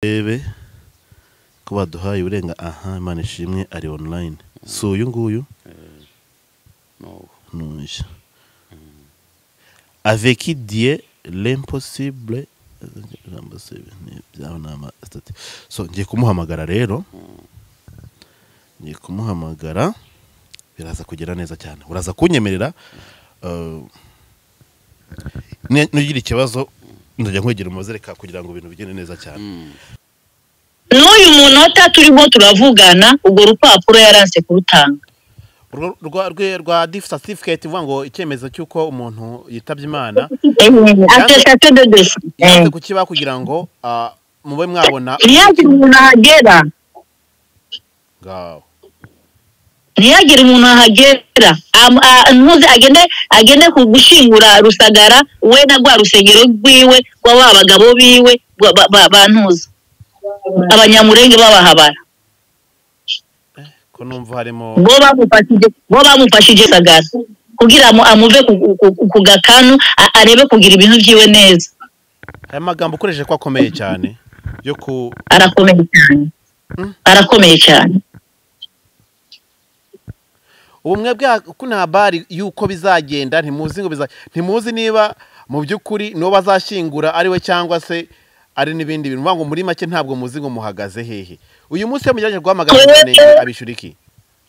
turebe ko baduhaye uburenga aha imana ishimwe ari online si uyu nguyu nuwo ni uyu aveki diye l'impossible ijambo se ni- byaba ni amasitati so ngiye kumuhamagara rero ngiye kumuhamagara biraza kugera neza cyane uraza kunyemerera eh, ni- nugira ikibazo ndajya nkwegera umuzereka kugira ngo ibintu bigende neza cyane n'uyu munota turiho turavugana urwo rupapuro yaranse kurutanga Urwo- rwa rwe rwa difu satifiketi ivuga ngo icyemezo cy'uko umuntu yitabye imana atestation de dossier Eh. yanze kukiba kugira ngo ah, mube mwabona ntiyagire umuntu ahagera ngaho ntiyagire umuntu ahagera Am- a- ntuzi agende agende ku gushingura rusagara we na rwa rusengero rwiwe rwa ba bagabo biwe rwa ba- ba- ba ntuza abanyamurenge b'abahabara ko numva harimo bo bamufashije bo bamufashije rusagara kugira ngo amuve ku- ku- ku gakanu a- arebe kugira ibintu byiwe neza aya magambo ukoresheje ko akomeye cyane yo ku arakomeye cyane Mm. arakomeye cyane ubumwe bwa ko nta bari y'uko bizagenda ntimuzi ngo biza ntimuzi niba mu by'ukuri n'uwo bazashyingura ari we cyangwa se ari n'ibindi bintu Ni ukuvuga ngo muri make ntabwo muzi ngo muhagaze hehe uyu munsi iyo mugerageje guhamagara mukeneye abishyura iki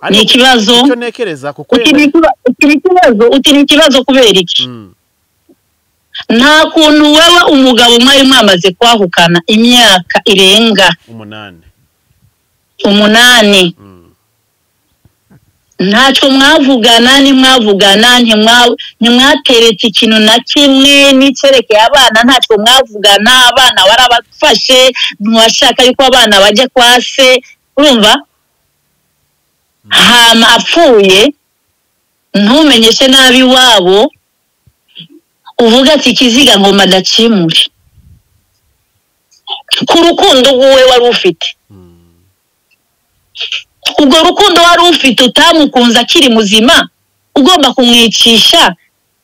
Ni ikibazo. icyo ntekereza kuko uti ni ikiba- uti ni ikibazo uti ni ikibazo kubera iki Mm. nta kuntu wewe umugabo mwari mwamaze kwahukana imyaka irenga umunani umunani Mm. ntacyo mwavugana ntimwavugana ntimwa- ntimwateretse ikintu na kimwe n'icyerekeye abana ntacyo mwavugana abana warabafashe ntiwashaka yuko abana bajya kwa se urumva hama apfuye ntumenyeshe nabi iwabo uvuga ati ikiziga ngo madacimure ku rukundo rw'uwe wari ufite Mm. ubwo rukundo wari ufite utamukunze akiri muzima ugomba kumwicisha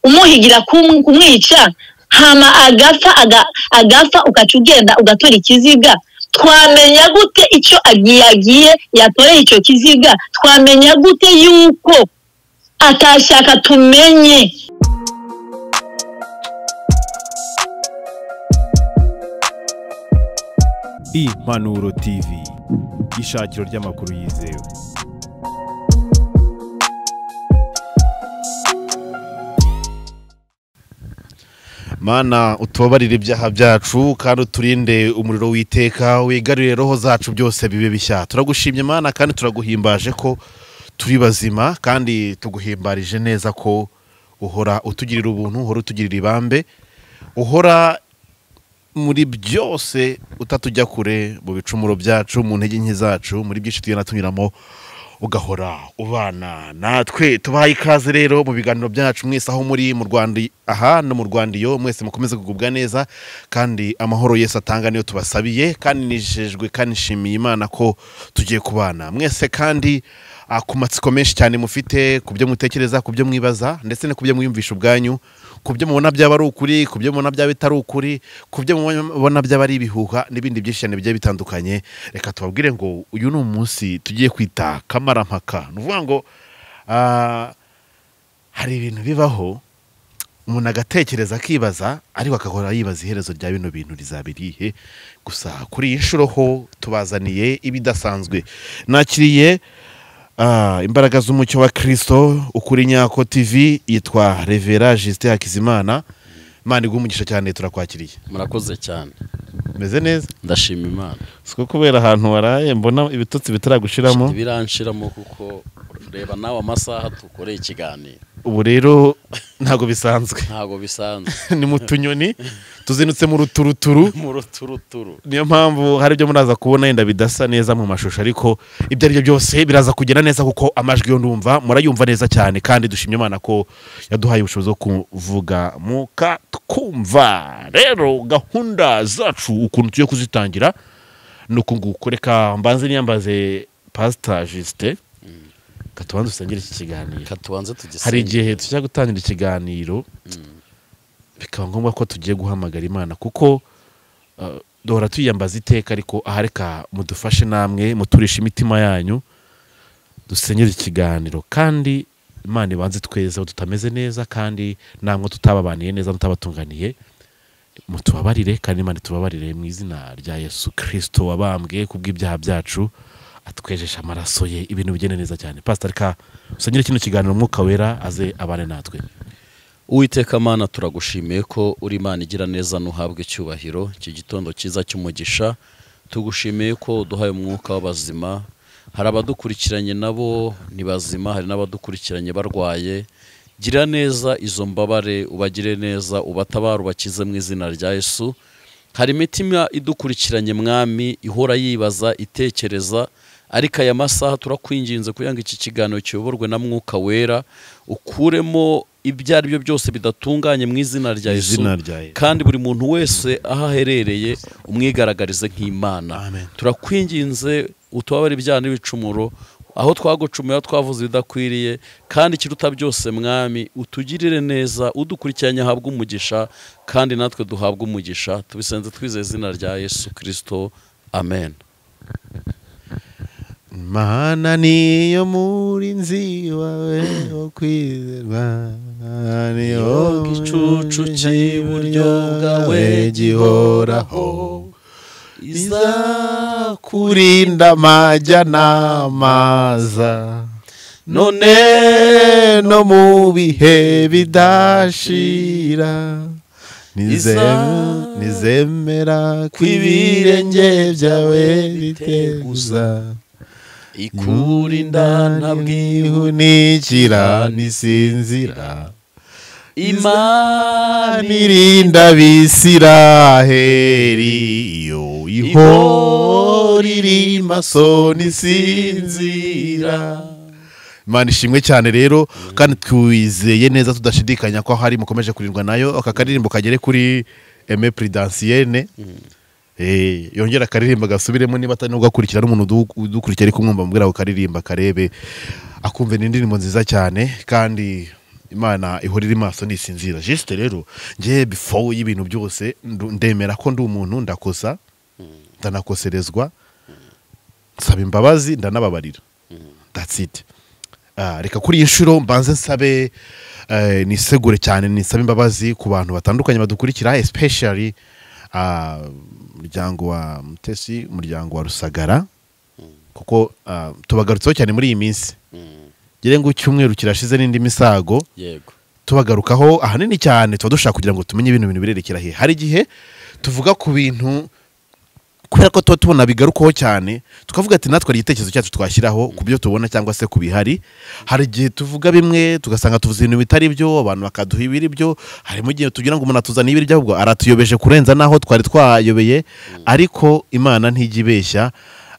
umuhigira kum- kumwica hama agapfa aga- agapfa ugaca ugenda ugatora ikiziga twamenya gute icyo agiye agiye yatoreye icyo kiziga twamenya gute yuko atashaka tumenye Impanuro TV ishakiro ry'amakuru yizewe mana utubabarire ibyaha byacu kandi uturinde umuriro witeka wigarurire roho zacu byose bibe bishya turagushimye mana kandi turaguhimbaje ko turi bazima kandi tuguhimbarije neza ko uhora utugirira ubuntu uhora utugirira ibambe uhora muri byose utatujya kure mu bicumuro byacu mu ntege nke zacu muri byinshi tugenda tunyuramo ugahora ubana natwe tubahaye ikaze rero mu biganiro byacu mwese aho muri mu rwanda aha no mu rwanda iyo mwese mukomeze kugubwa neza kandi amahoro yesu atanga niyo tubasabiye kandi nijejwe kandi nshimiye imana ko tugiye kubana mwese kandi ah, ku matsiko menshi cyane mufite ku byo mutekereza ku byo mwibaza ndetse no ku byo mwiyumvisha ubwanyu ku byo mubona byaba ari ukuri ku byo mubona byaba bitari ukuri ku byo mubona byaba ari ibihuha n'ibindi byinshi cyane bigiye bitandukanye reka tubabwire ngo uyu ni umunsi tugiye kwita kamarampaka ni ukuvuga ngo ah, hari ibintu bibaho umuntu agatekereza akibaza ariko agahora yibaza iherezo rya bino bintu rizaba irihe gusa kuri iyi nshuro ho tubazaniye ibidasanzwe nakiriye Ah, imbaraga z'umucyo wa kirisito ukuri nyako tv yitwa revera jisite hakizimana imana iguha umugisha cyane turakwakiriye murakoze cyane meze neza ndashima imana siko kubera ahantu waraye mbona ibitotsi bitaragushiramo ntibiranshiramo kuko reba nawe amasaha dukoreye ikiganiro ubu rero ntabwo bisanzwe ntabwo bisanzwe ni mu tunyoni tuzinutse mu ruturuturu mu ruturuturu niyo mpamvu hari ibyo muraza kubona yenda bidasa neza mu mashusho ariko ibyo aribyo byose biraza kugera neza kuko amajwi yo ndumva murayumva neza cyane kandi dushimye imana ko yaduhaye ubushobozi bwo kuvuga muka twumva rero gahunda zacu ukuntu tugiye kuzitangira ni uku nguku reka mbanze niyambaze pasita jisite katubanza usengere iki kiganiro reka tubanze tugisenge hari igihe tujya gutangira ikiganiro bikaba ngombwa ko tugiye guhamagara imana kuko uh, duhora tuyiyambaza iteka ariko aha reka mudufashe namwe muturishe imitima yanyu dusenyere ikiganiro kandi imana ibanze tweze aho tutameze neza kandi namwe tutababaniye neza mutabatunganiye mutubabarire kandi imana itubabarire mu izina rya yesu kirisito wabambwe ku bw'ibyaha byacu atwejesha amaraso ye ibintu bigenda neza cyane pasita reka usenyere kino kiganiro umwuka wera aze abane natwe Uwiteka mana turagushimiye ko uri imana igira neza ntuhabwe icyubahiro iki gitondo cyiza cy'umugisha tugushimiye ko uduhaye umwuka w'abazima hari abadukurikiranye nabo ni bazima hari n'abadukurikiranye barwaye gira neza izo mbabare ubagire neza ubatabare ubakize mu izina rya yesu hari imitima idukurikiranye mwami ihora yibaza itekereza ariko aya masaha turakwinginze kugira ngo iki kiganiro kiyoborwe na mwuka wera ukuremo ibyo ari byo byose bidatunganye mu izina rya Mu yesu izina rya Yesu. kandi buri muntu wese aho aherereye umwigaragarize nk'imana Amen. turakwinginze utubabare ibyaha n'ibicumuro aho twagucumuye aho twavuze ibidakwiriye kandi ikiruta byose mwami utugirire neza udukurikiranye ahabwe umugisha kandi natwe duhabwe umugisha tubisenze twizeye izina rya yesu kirisito amen Mana niyo murinzi wawe wo kwizerwa niyo igicucu cy'iburyo bwawe gihoraho izakurinda amajya n'amaza none no mu bihe bidashira nizem- Iza- nizemera ko ibirenge byawe biteguza ikurinda ntabwihu ntabwihunikira nisinzira imana iri nirinda bisiraheri iyo ihora iri maso nisinzira imana ishimwe cyane rero kandi twizeye neza tudashidikanya ko hari mukomeje kurindwa nayo aka karirimbo kagere kuri eme pridansiyene Eh, yongera akaririmba gasubiremo niba atari nubwo akurikira n'umuntu udu- udukurikiye ariko mwumva mubwira ako karirimba karebe akumve ni indirimbo nziza cyane kandi imana ihora iri maso ntisinzira jisite rero ngewe bifo y'ibintu byose ndu- ndemera ko ndi umuntu ndakosa ndanakoserezwa nsaba imbabazi ndanababarira that's it Ah, reka kuri iyi nshuro mbanze nsabe eh, nisegure cyane nisabe imbabazi ku bantu batandukanye badukurikira especially ah, umuryango wa mutesi umuryango wa rusagara kuko ah, tubagarutseho cyane muri iyi minsi gire ngo icyumweru kirashize n'indi misago yego tubagarukaho ahanini cyane tuba dushaka kugira ngo tumenye ibintu bintu birerekera hehe hari igihe tuvuga ku bintu kubera ko tuba tubona bigarukaho cyane tukavuga ati natwe hari igitekerezo cyacu twashyiraho ku byo tubona cyangwa se ku bihari hari igihe tuvuga bimwe tugasanga tuvuze ibintu bitari byo abantu bakaduha ibiri byo harimo igihe tugira ngo umuntu atuzaniye ibiri byo ahubwo aratuyobeje kurenza n'aho twari twayobeye ariko imana ntijya ibeshya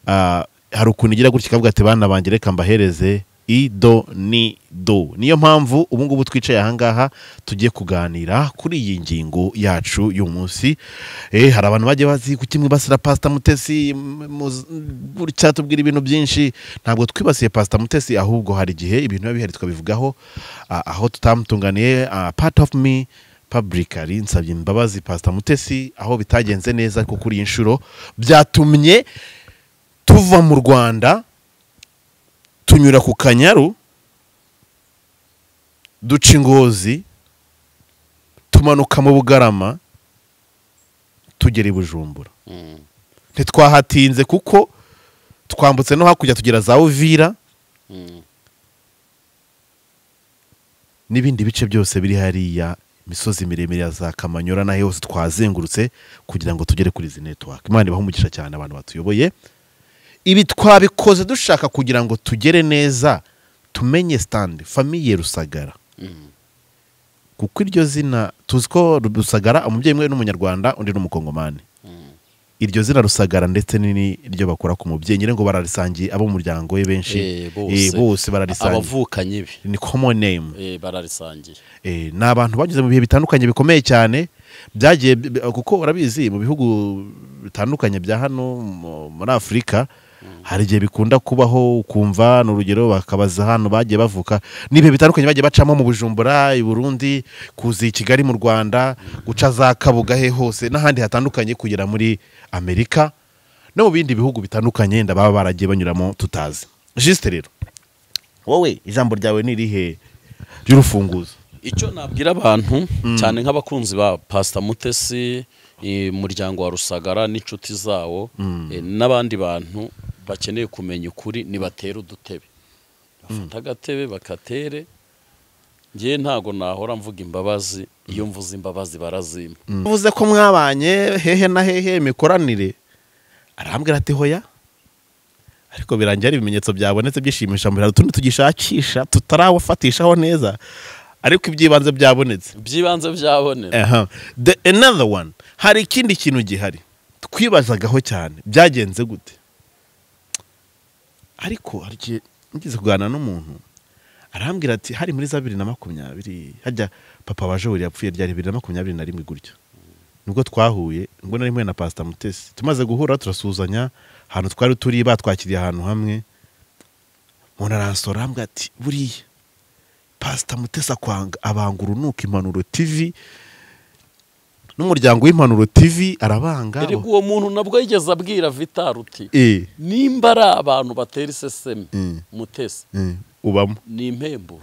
Ah, hari ukuntu igira gutya ikavuga ati bana banjye reka mbahereze ido ni do niyo mpamvu ubu ngubu twicaye ahangaha tugiye kuganira kuri iyi ngingo yacu y'uyu munsi eh, hari abantu bagiye bazi ku kimwe basira pasita mutesi m- mu- gutya tubwira ibintu byinshi ntabwo twibasiye pasita mutesi ahubwo hari igihe ibintu biba bihari twabivugaho ah, aho tutamutunganiye ah, part of me publicly nsabye imbabazi pasita mutesi aho bitagenze neza ariko kuri iyi nshuro byatumye tuva mu rwanda tunyura ku kanyaru duca ingozi tumanuka mu bugarama tugera i bujumbura ntitwahatinze kuko twambutse no hakurya tugera za uvira n'ibindi bice byose biri hariya imisozi miremire ya za kamanyora n'aho hose twazengurutse kugira ngo tugere kuri izi netiwake imana ibaha umugisha cyane abantu batuyoboye ibi twabikoze dushaka kugira ngo tugere neza tumenye sitandi famiye rusagara kuko iryo zina tuzi ko rusagara umubyeyi umwe ni umunyarwanda undi ni umukongomani iryo zina rusagara ndetse n'iryo bakora ku mubyeyi nyine ngo bararisangiye abo mu muryango we benshi Eh, bose. Eh, bose bararisangiye abavukanyi be ni common name Eh, bararisangiye Eh, ni abantu bageze mu bihe bitandukanye bikomeye cyane byagiye bi- bi- kuko urabizi mu bihugu bitandukanye bya hano mu- muri afurika hari igihe bikunda kubaho ukumva ni urugero bakabaza hano bagiye bavuka n'ibihe bitandukanye bagiye bacamo mu bujumbura i burundi kuza i kigali mu rwanda guca za kabuga he hose n'ahandi hatandukanye kugera muri amerika no mu bindi bihugu bitandukanye wenda baba baragiye banyuramo tutazi jisite rero wowe ijambo ryawe ni irihe ry'urufunguzo icyo nabwira abantu cyane nk'abakunzi ba pasita mutesi eh, umuryango wa rusagara n'inshuti zawo eh, n'abandi bantu bakeneye kumenya ukuri nibatera udutebe bafata agatebe bakatere ngewe ntago nahora mvuga imbabazi iyo mvuze imbabazi barazimpa uvuze ko mwabanye hehe na hehe imikoranire arambwira ati hoya ariko birangira ari ibimenyetso byabonetse byishimisha mbere hari utundi tugishakisha tutarawafatishaho neza ariko iby'ibanze byabonetse byibanze byabonera aha the another one hari ikindi kintu gihari twibazagaho cyane byagenze gute ariko hari igihe ngize kuganira n'umuntu arambwira ati hari muri za bibiri na makumyabiri hajya papa waje buri yapfuye rya bibiri na makumyabiri na rimwe gutyo nibwo twahuye ubwo nari mpuye na pasita mutesi tumaze guhura turasuhuzanya ahantu twari turi batwakiriye ahantu hamwe umuntu aransora arambwira ati buriya pasita mutesi akwanga abanga urunuka impanuro tivi n'umuryango w'impanuro tivi arabanga erega uwo muntu nabwo yigeze abwira vitaruti Eh, nimba ari abantu batera iseseme Mm. mutesi eh, ubamo ni impembo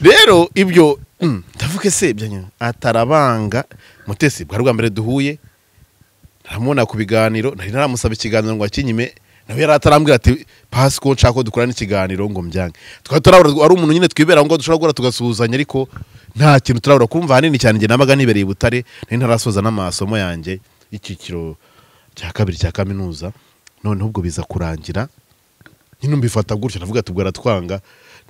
rero ibyo mm, ndavuga se ibyo nyine atarabanga mutesi bwa rwa mbere duhuye ntaramubona ku biganiro nari naramusaba ikiganiro ngo akinyime nawe yari atarambwira ati pasi ko nshaka ko dukorana ikiganiro ngo mbyange twari turabura ari umuntu nyine twibera ngo dushobora guhura tugasuhuzanya ariko nta kintu turabura kumva ahanini cyane njye nabaga nibereye i butare nari ntarasoza n'amasomo yanjye y'icyiciro cya kabiri cya kaminuza noneho ubwo biza kurangira nyine mbifata gutyo navuga ati ubwo aratwanga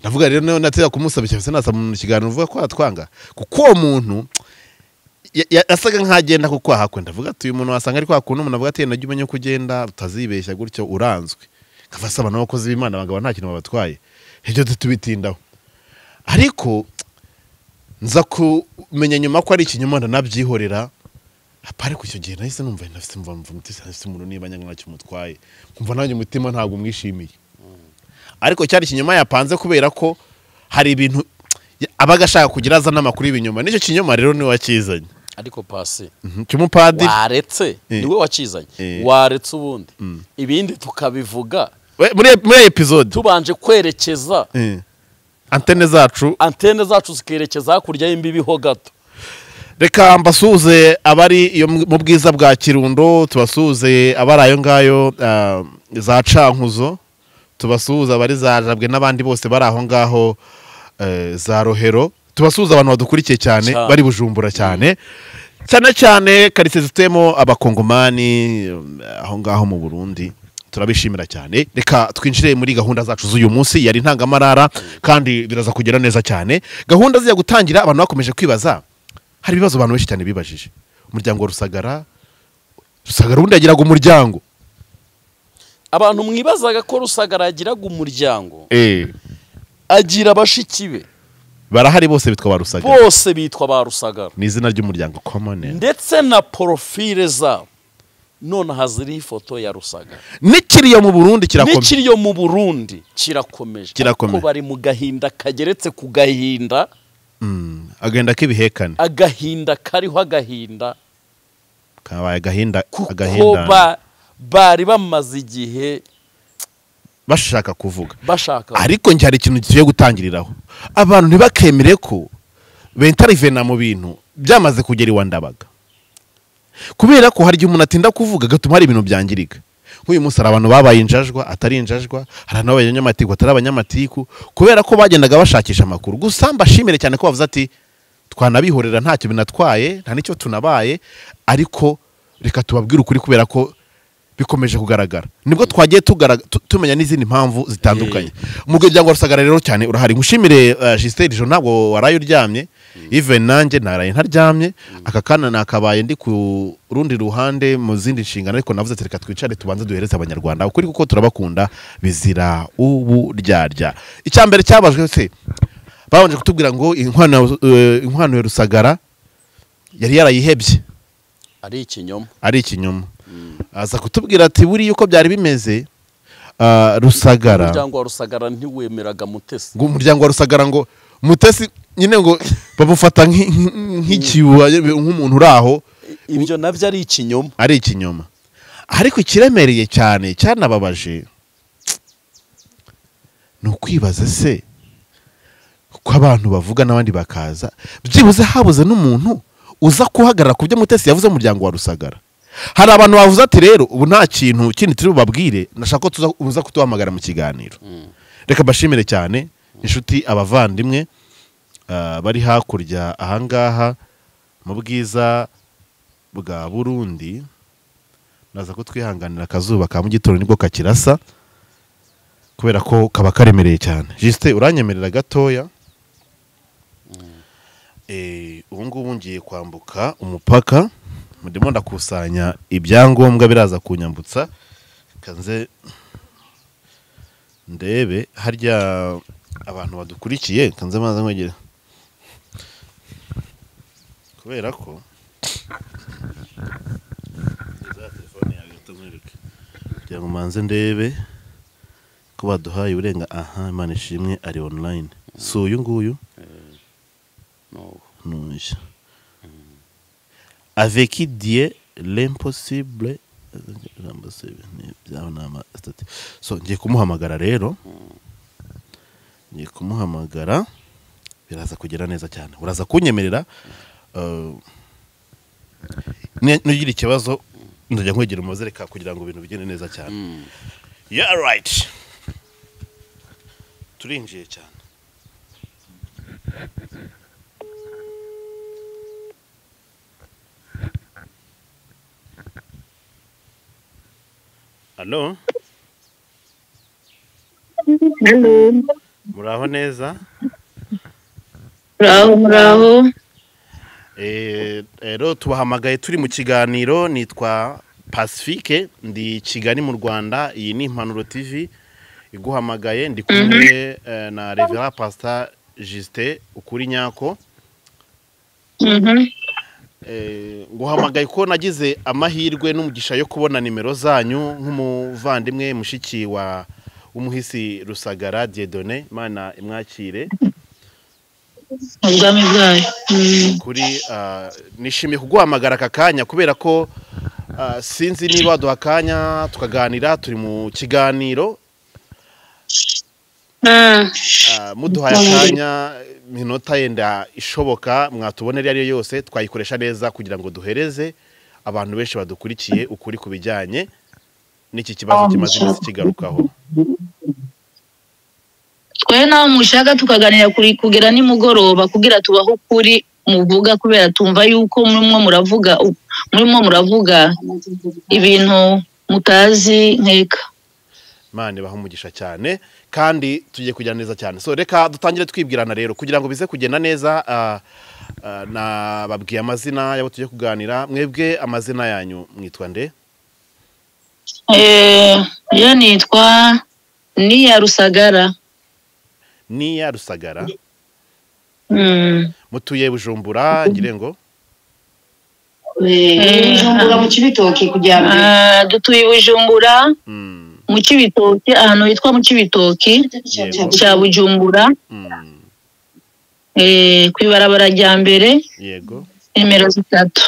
ndavuga rero nawe natera kumusaba cyane nasaba mu kiganiro uvuga ko aratwanga kuko uwo muntu ya- ya- yasaga nk'agenda ku kwaha kwe ndavuga ati uyu muntu wasanga ari kwa kuntu umuntu avuga ati najya umenya uko ugenda utazibeshya gutyo uranzwe nkava asaba n'abakozi b'imana abagabo nta kintu babatwaye ibyo tubitindaho ariko nza kumenya nyuma ko ari ikinyoma ndanabyihorera apare ku icyo gihe nahise numva ndafite mva mva mutesi ndafite umuntu niba nyanga ntacyo umutwaye kumva nanjye umutima ntabwo umwishimiye ariko cyari ikinyoma yapanze kubera ko hari ibintu abaga ashaka kugira azana amakuru y'ibinyoma n'icyo kinyoma rero niwe wakizanye ariko pasi Mhm, cy'umupadiri waretse Eh. niwe wakizanye Eh. waretse ubundi ibindi tukabivuga We- muri muri iyi episode tubanje kwerekeza Eh. antene zacu antene zacu zikerekeza hakurya y'imbibi ho gato reka mbasuhuze abari iyo mu mu bwiza bwa kirundo tubasuhuze abari ayo ngayo ah, za cankuzo tubasuhuze abari za jabwe n'abandi bose bari aho ngaho eh, za rohero tubasuhuze abantu badukurikiye cyane Cyane. bari bujumbura cyane cyane cyane karitsiye zituyemo abakongomani eh, aho ngaho mu burundi turabishimira cyane reka twinjire muri gahunda zacu z'uyu munsi yari intangamarara kandi biraza kugera neza cyane gahunda zijya gutangira abantu bakomeje kwibaza hari ibibazo abantu benshi cyane bibajije umuryango wa rusagara rusagara ubundi yagiraga umuryango abantu mwibazaga ko rusagara yagiraga umuryango Eh, agira bashiki be barahari bose bitwa ba rusagara bose bitwa ba rusagara ni izina ry'umuryango komone ndetse na porofile zabo none haziriho ifoto ya rusagara n'ikiriya mu burundi kirakomeye n'ikiriyo mu burundi kirakomeje Kirakomeje. Ariko bari mu gahinda kageretse ku gahinda Mm, agenda k'ibihekane agahinda kariho agahinda kabaye agahinda kuko agahindane. ba- bari bamaze igihe bashaka kuvuga bashaka ariko njye hari ikintu tugiye gutangiriraho abantu ntibakemere ko bentarivena mu bintu byamaze kugera iwa ndabaga kubera ko hari igihe umuntu atinda kuvuga agatuma hari ibintu byangirika nk'uyu munsi hari abantu babaye injajwa atari injajwa hari abantu babaye abanyamatiku atari abanyamatiku kubera ko bagendaga bashakisha amakuru gusa mbashimire cyane ko bavuze ati twanabihorera ntacyo binatwaye nta n'icyo tunabaye ariko reka tubabwire ukuri kubera ko bikomeje kugaragara nibwo twagiye tugara- tu- tumenya n'izindi mpamvu zitandukanye umuryango wa rusagara rero cyane urahari ngushimire uh, jisiteri ijoro ntabwo waraye uryamye even nanjye naraye ntaryamye aka kana nakabaye ndi ku rundi ruhande mu zindi nshingano ariko navuze ati reka twicare tubanze duhereze abanyarwanda ukuri kuko turabakunda bizira uburyarya icya mbere cyabajwe se babanje kutubwira ngo inkwano ya- eh, inkwano ya rusagara yari yarayihebye ari ikinyoma ari ikinyoma aza kutubwira ati buriya uko byari bimeze ah, rusagara umuryango wa rusagara ntiwemeraga mutesi ngo umuryango wa rusagara ngo mutesi nyine ngo bamufata nk'i- nk'i- nk'ikibuha nk'umuntu uri aho ibyo nabyo ari ikinyoma ari ikinyoma ariko ikiremereye cyane cyanababaje ni ukwibaza se ko abantu bavuga n'abandi bakaza byibuze habuze n'umuntu uza kuhagarara ku byo mutesi yavuze umuryango wa rusagara hari abantu bavuze ati rero ubu nta kintu kindi turi bubabwire nashaka ko tuza- muza kutuhamagara mu kiganiro reka mbashimire cyane inshuti abavandimwe ah, bari hakurya ahangaha mu bwiza bwa burundi naza ko twihanganira akazuba ka mugitondo nibwo kakirasa kubera ko kaba karemereye cyane jisite uranyemerera gatoya Eh, ubu ngubu ngiye kwambuka umupaka ndimo ndakusanya ibyangombwa biraza kunyambutsa kanze ndebe harya abantu badukurikiye kanze maze nkwegereye kubera ko za telefone yawe utamwereke kugira ngo manze ndebe ko baduhaye uburenga aha imana ishimwe ari online si uyu nguyu nuyu avec dieu l'impossible ijambo se ni byaba ni ama stati so ngiye kumuhamagara rero ngiye kumuhamagara biraza kugera neza cyane uraza kunyemerera eh, ni- nugira ikibazo nzajya nkwegera umuzereka kugira ngo ibintu bigende neza cyane yeah right turinjiye cyane alo muraho neza muraho muraho Eh, rero tubahamagaye turi mu kiganiro nitwa pacifique ndi kigali mu rwanda iyi ni impanuro tv iguhamagaye ndi kumwe eh, na revera pasita jisite ukuri nyako Mhm. Eh, nguhamagaye ko nagize amahirwe n'umugisha yo kubona nimero zanyu nk'umuvandimwe mushiki wa w'umuhisi rusagara diedone mana imwakire mu bwami bwayo Mm. kuri ah, nishimiye kuguhamagara aka kanya kubera ko ah, sinzi niba waduha akanya tukaganira turi mu kiganiro Ah, Ah, muduhaye akanya minota yenda ishoboka mwatubona iyo ari yo yose twayikoresha neza kugira ngo duhereze abantu benshi badukurikiye ukuri ku bijyanye n'iki kibazo kimaze iminsi kigarukaho twe nawe mushaka tukaganira kuri kugera nimugoroba kugira tubaho ukuri muvuga kubera tumva yuko murimo muravuga murimo muravuga ibintu mutazi nkeka mane baha umugisha cyane kandi tugiye kujyana neza cyane so reka dutangire twibwirana rero kugira ngo bize kugenda neza ah, ah, nababwiye amazina y'abo tugiye kuganira mwebwe amazina yanyu mwitwa nde Eh, yo nitwa niya rusagara niya rusagara Mm. mutuye bujumbura ngire ngo ibijumbura mu kibitoki kujya mbere Ah, dutuye i bujumbura Mm, mu kibitoki ahantu hitwa mu kibitoki cya bujumbura mm, eh, ku ibarabara rya mbere yego nimero zitatu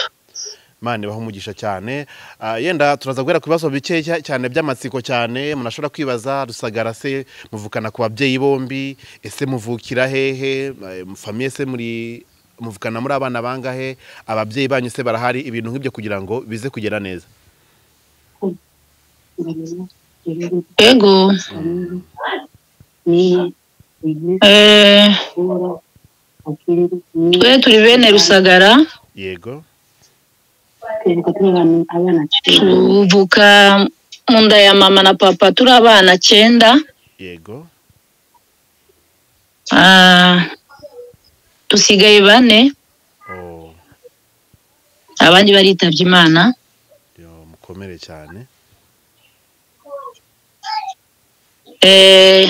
mane baha umugisha cyane Ah, yenda turaza guhera ku bibazo bike cya- cyane by'amatsiko cyane munashobora kwibaza rusagara se muvukana ku babyeyi bombi ese muvukira hehe Eh, famiye se muri muvukana muri abana bangahe ababyeyi banyu se barahari ibintu nk'ibyo kugira ngo bize kugera neza yego eh, twe turi bene rusagara yego tuvuka mu nda ya mama na papa turi abana cyenda yego Ah, dusigaye bane oh, abandi baritabye imana yo, mukomere cyane Eh,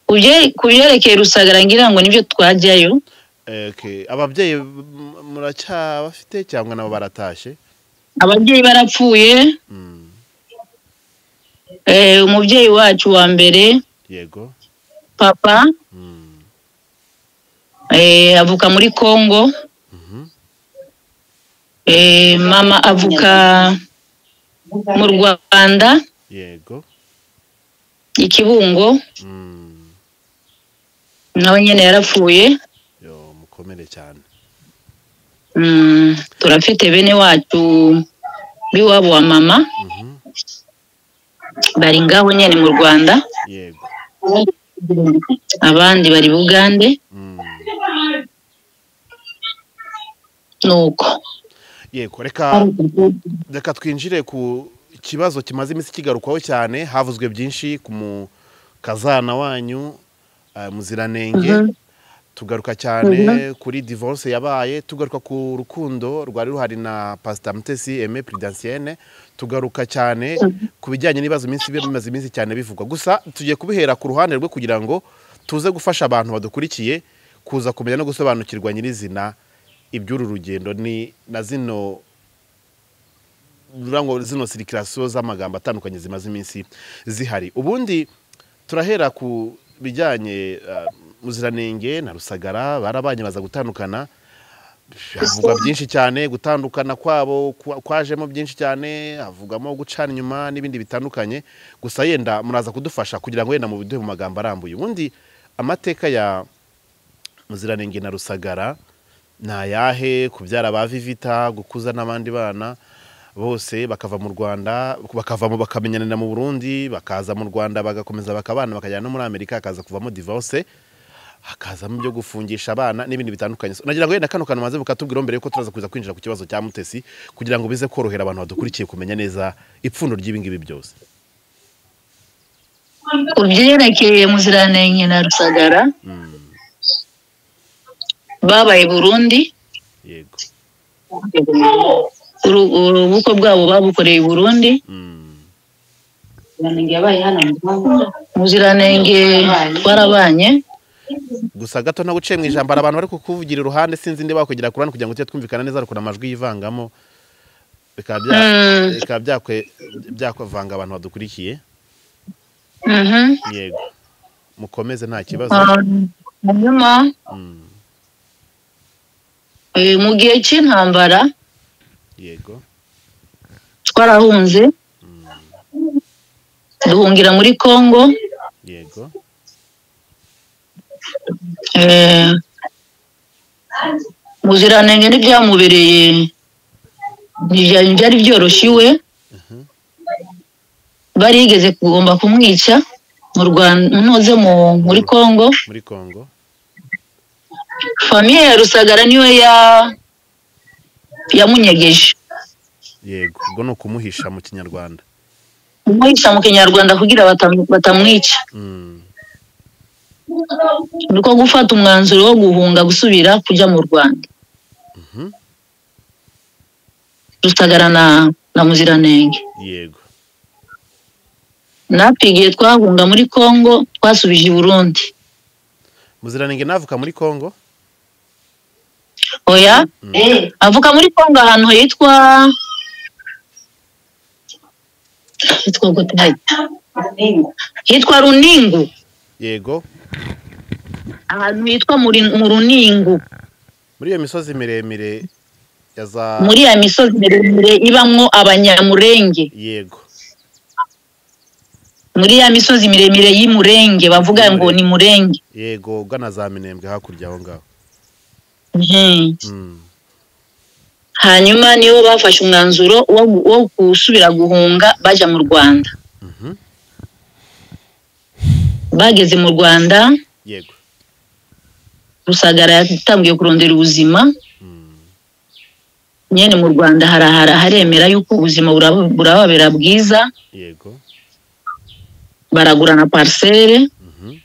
kubye- kubyerekeye rusagara ngira ngo nibyo twajyayo Eh, okay. ababyeyi m- muracyabafite cyangwa nabo baratashye ababyeyi barapfuye mm. eh, umubyeyi wacu wa mbere yego papa Mm, eh, avuka muri congo mhm. eh, mama avuka mu rwanda yego ikibungo Mm, nawe nyine yarapfuye yo mukomere cyane Mm, turafite bene wacu b'iwabo wa mama Mhm. bari ngaho nyine mu rwanda yego abandi bari bugande Mm. nuko yego reka reka twinjire ku kibazo kimaze iminsi kigarukwaho cyane havuzwe byinshi ku mu kazana wanyu eh, muziranenge tugaruka cyane kuri divorce yabaye tugaruka ku rukundo rwari ruhari na pasita mutesi eme puridansiene tugaruka cyane ku bijyanye n'ibibazo iminsi bimaze iminsi cyane bivugwa gusa tugiye kubihera ku ruhande rwe kugira ngo tuze gufasha abantu badukurikiye kuza kumenya no gusobanukirwa nyirizina iby'uru rugendo ni na zino rurango zino sirikirasiyo z'amagambo atandukanye zimaze iminsi zihari ubundi turahera ku bijyanye eh, muziranenge na rusagara barabanye baza gutandukana havugwa byinshi cyane gutandukana kwabo kwa- kwajemo byinshi cyane havugamo gucana inyuma n'ibindi bitandukanye gusa yenda muraza kudufasha kugira ngo yenda mubiduhe mu magambo arambuye ubundi amateka ya muziranenge na rusagara ni ayahe kubyara ba vivita gukuza n'abandi bana bose bakava mu rwanda bakavamo bakamenyanira mu burundi bakaza mu rwanda bagakomeza bakabana bakajyana no muri amerika hakaza kuvamo divorce hakazamo ibyo gufungisha abana n'ibindi bitandukanye So, nagira ngo yenda kano kantu maze bukatubwiraho mbere yuko turaza kuza kwinjira ku kibazo cya mutesi kugira ngo bize korohera abantu badukurikiye kumenya neza ipfundo ry'ibingibi byose ku byerekeye muziranenge na rusagara Mm, babaye burundi yego uru- urubuko rwabo babukoreye i burundi Mm, yabaye hano mu Rwanda. muziranenge twarabanye gusa gato ntabwo uciye mu ijambo hari abantu bari kukuvugira iruhande sinzi niba wakwegera ku ruhande kugira ngo tujye twumvikana neza ariko amajwi yivangamo bikaba bya- Mm, bikaba byakwe- byakuvanga abantu badukurikiye mhm. yego mukomeze nta kibazo Um, hanyuma Mm, eh, mu gihe cy'intambara yego twarahunze duhungira muri congo yego eh, muziranenge n'ibyamubereye ntibyari byari byoroshye iwe barigeze kugomba kumwica mu rwanda noze mu- muri congo muri kongo famiye ya rusagara niyo ya yamunyegeje yego ubwo ni ukumuhisha mu kinyarwanda kumwica mu kinyarwanda kugira batam- batamwica Mm, ni uko gufata umwanzuro wo guhunga gusubira kujya mu rwanda mhm, rusagara na na muziranenge yego natwe igihe twahunga muri congo twasubije i burundi muziranenge navuka muri kongo oya Mm, Eh, avuka muri congo ahantu hitwa hitwa gute hajya? hitwa runingu yego ahantu hitwa muri mu runingu muri iyo misozi miremire ya za muri ya misozi miremire ibamwo abanyamurenge yego muri ya misozi miremire y'imurenge bavuga ngo ni murenge yego ugana za minembwe hakurya aho ngaho Mhm. Mm, hanyuma nibo bafashe umwanzuro wo wo gusubira guhunga bajya mu rwanda mhm, bageze mu rwanda yego rusagara yatangiye kurondera ubuzima Mm, nyine mu rwanda harahara haremera yuko ubuzima buraba- burababera bwiza yego baragurana parisere mhm,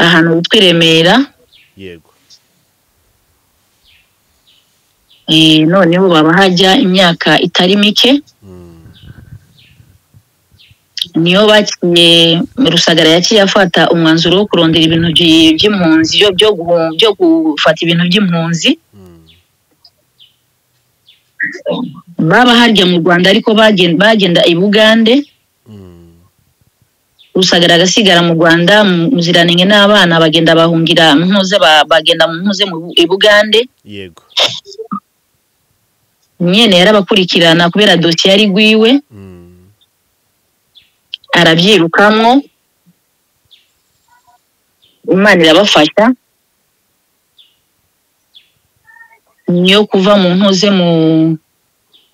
ahantu hitwa i remera yego eh, noneho baba hajya imyaka itari mike Mm, niyo bakiye rusagara yaciye afata umwanzuro wo kurondera ibintu by- by'impunzi byo- byo guhu- byo gufata ibintu by'impunzi mm, baba harya mu rwanda ariko bagen- bagenda i bugande rusagara agasigara mu rwanda mu- muziranenge n'abana bagenda bahungira mpuze ba- bagenda mu mpuze mu Bu- i bugande yego nyene yarabakurikirana kubera dosiye yari rwiwe Mm. arabyirukamwo imana irabafasha niyo kuva mu mpuze mu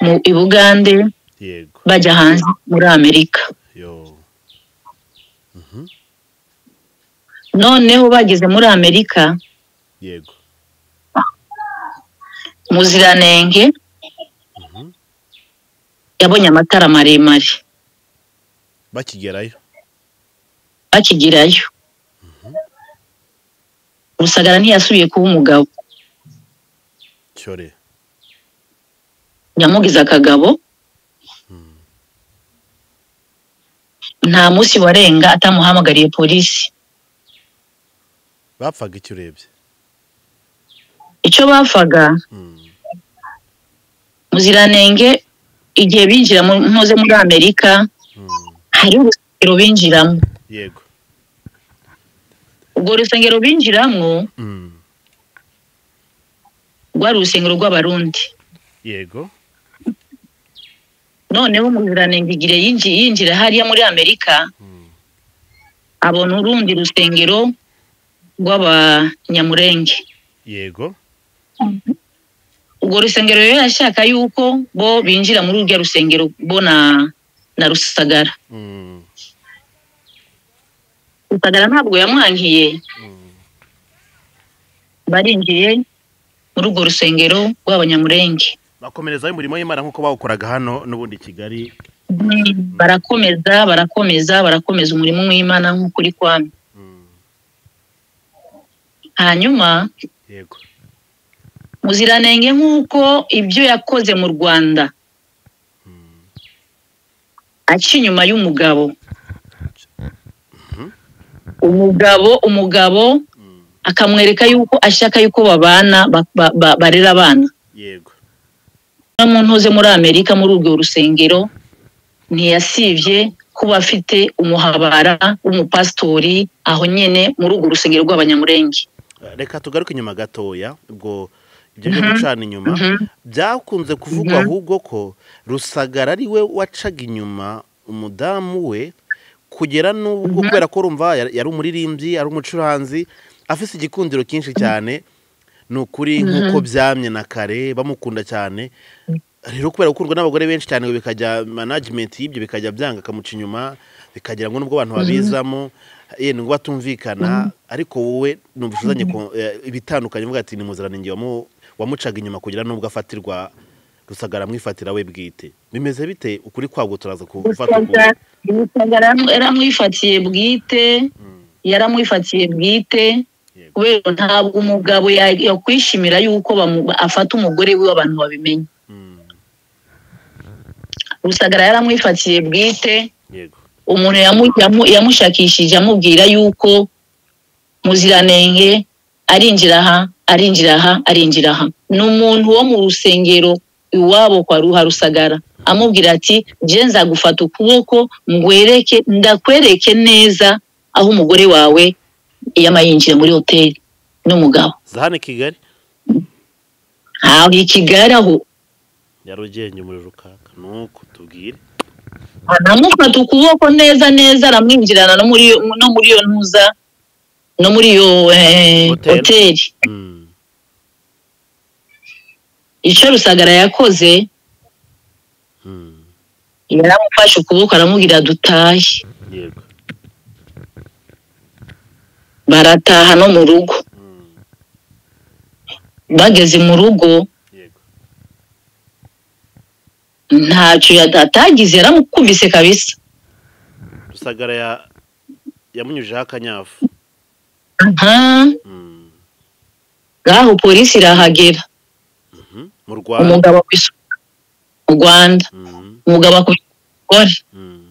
mu i bugande yego bajya hanze muri amerika yo noneho bageze muri amerika yego muziranenge Mhm. yabonye amatara maremare bakigerayo bakigirayo rusagara ntiyasubiye kuba umugabo cyore nyamugize akagabo nta munsi warenga atamuhamagariye polisi bapfaga icyo urebye icyo bapfaga Mm. muziranenge igihe binjira mu mpuze muri amerika Mm. hariho urusengero binjiramo yego urwo rusengero binjiramo Mm. rwari urusengero rw'abarundi yego noneho umuziranenge igihe yinji- yinjira hariya muri amerika abona urundi rusengero rw'abanyamurenge yego urwo rusengero rero ashaka yuko bo binjira muri urwo rusengero bo na na rusagara Mm. rusagara ntabwo yamwankiye barinjiye muri urwo rusengero rw'abanyamurenge bakomerezayo umurimo w'imana nk'uko bawukoraga hano n'ubundi i kigali barakomeza barakomeza barakomeza umurimo w'imana nk'uko uri kwami Mm. hanyuma yego muziranenge nk'uko ibyo yakoze mu rwanda aca inyuma y'umugabo umugabo umugabo Mm. akamwereka yuko ashaka yuko babana ba- ba- ba- barera abana yego no mu ntuze muri amerika muri urwo rusengero ntiyasibye kuba afite umuhabara w'umupasitori aho nyine muri urwo rusengero rw'abanyamurenge reka tugaruke inyuma gatoya ubwo ibyo byo gucana inyuma byakunze kuvugwa Mhm. ahubwo ko rusagara ari we wacaga inyuma umudamu we kugera n'ubwo kubera ko urumva yari yari umuririmbyi ari umucuranzi afite igikundiro cyinshi cyane ni ukuri nk'uko byamye na kare bamukunda cyane rero kubera gukundwa n'abagore benshi cyane ngo bikajya management y'ibyo bikajya byanga akamuca inyuma bikagira ngo nubwo abantu babizamo yewe ngo batumvikana ariko wowe numva uzanye ko- eh, ibitandukanye uvuga ati ni muziranenge wamu- wamucaga inyuma kugira n'ubwo afatirwa rusagara amwifatira we bwite bimeze bite ukuri kwabwo turaza gufata ukuri rusagara yaramwifatiye bwite yaramwifatiye bwite Yego. kubera ntabwo umugabo ya- yakwishimira yuko bamu- afata umugore we abantu babimenya Mm, rusagara yaramwifatiye bwite yego umuntu yamu- yamu- yamushakishije amubwira yuko muziranenge arinjira aha arinjira aha arinjira aha ni umuntu wo mu rusengero iwabo kwa ruharusagara amubwira ati je nzagufata ukuboko ngwereke ndakwereke neza aho umugore wawe yama yinjiye muri hoteli n'umugabo zahane kigali aho i kigali aho nyarugenge umuriro ukaka nuko tubwire anamufata ukuboko neza neza aramwinjirana no muri iyo- no muri iyo ntuza no muri iyo eh, Hotel. hoteli Mm, icyo rusagara yakoze mm, yaramufashe ukuboko aramubwira dutahe yego barataha no mu rugo Mm, bageze mu rugo yego ntacyo yata- atagize yaramukubise kabisa rusagara ya yamunyujeho akanyafu aha Mm, ngaho polisi irahagera mhm, mu rwanda umugabo akubise mu rwanda Mm, umugabo akubise umugore mm,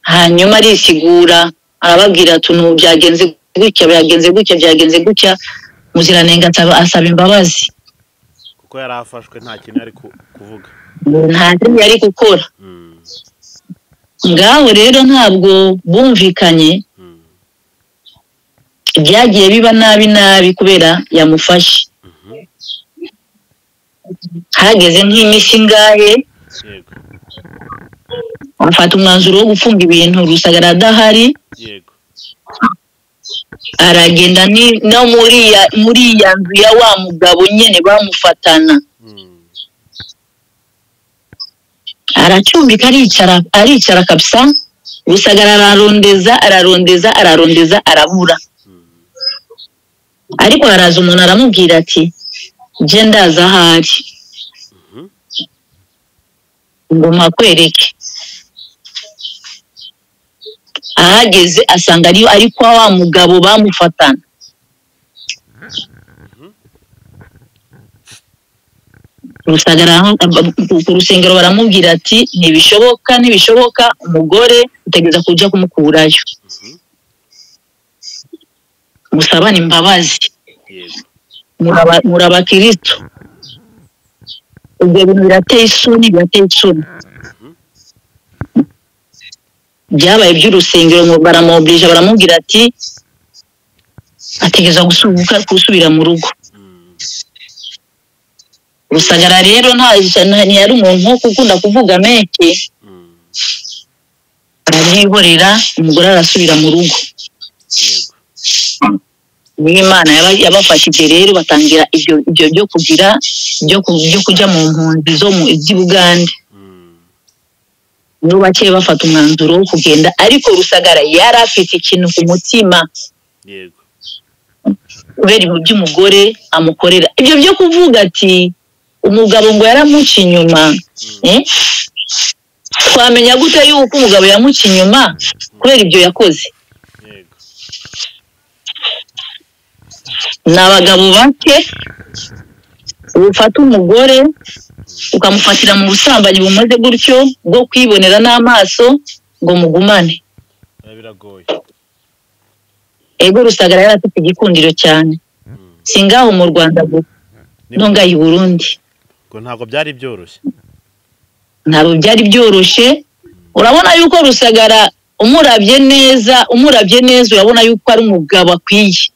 hanyuma arisigura arababwira ati ubu byagenze gutya byagenze gutya byagenze gutya muziranenge asaba asaba imbabazi kuko ko yari afashwe nta kintu yari ku- kuvuga nta kintu yari gukora Mm, ngaho rero ntabwo bumvikanye mm, byagiye biba nabi nabi kubera yamufashe hageze nk'iminsi ingahe yego afata umwanzuro wo gufunga ibintu rusagara adahari yego aragenda ni- no muri ya muri ya nzu ya wa mugabo nyine bamufatana Mm, aracumbika aricara aricara kabisa rusagara ararondeza ararondeza ararondeza arabura ariko haraza umuntu aramubwira ati jye ndaza ahari ngo mpakwereke ahageze asanga ariyo ari kwa wa mugabo bamufatana rusagara aho- ab- ku rusengero baramubwira ati ntibishoboka ntibishoboka umugore utegereza kujya kumukurayo musabane imbabazi yego muraba- muri abakirisitu ibyo bintu birateye isoni birateye isoni byabaye iby'urusengero ngo baramwobeje baramubwira ati ategereza gusubuka gusubira mu rugo Mm, rusagara rero nta nta- ntiyari umuntu wo gukunda kuvuga menshi mm, arabyihorera umugore arasubira mu rugo yego niyo imana yaba- yabafashije rero batangira ibyo ibyo byo kugira byo ku- byo kujya mu mpunzi zo mu z'i bugande Mm, nibo bakeya bafata umwanzuro wo kugenda ariko rusagara yari afite ikintu ku mutima yego kubera ibintu by'umugore amukorera ibyo byo kuvuga ati umugabo ngo yaramuca inyuma eh? twamenya gute yuko umugabo yamuca inyuma kubera ibyo yakoze yego ni abagabo bake ufata umugore ukamufatira mu busambanyi bumeze gutyo bwo kwibonera n'amaso ngo mugumane biba biragoye ego rusagara yari afite igikundiro cyane Mm, singaho mu rwanda gusa ni- no ngaha i burundi ngo ntabwo byari byoroshye ntabwo byari byoroshye urabona yuko rusagara umurabye neza umurabye neza urabona yuko ari umugabo akwiye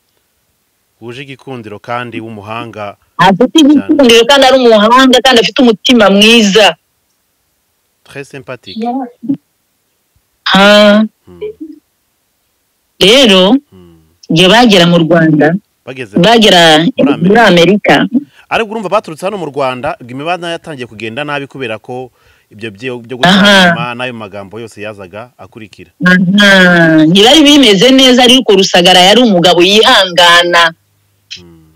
wuje igikundiro kandi w'umuhanga afite igikundiro kandi ari umuhanga kandi afite umutima mwiza très sympathique Ha, Mm, rero mm. igihe bagera mu rwanda bageze bagera Muri Amerika. muri amerika ariko urumva baturutse hano mu rwanda imibana yatangiye kugenda nabi kubera ko ibyo byo- byo Aha. gutandukana n'ayo magambo yose yazaga akurikira aha, ntibari bimeze neza ariko rusagara yari umugabo yihangana Mm.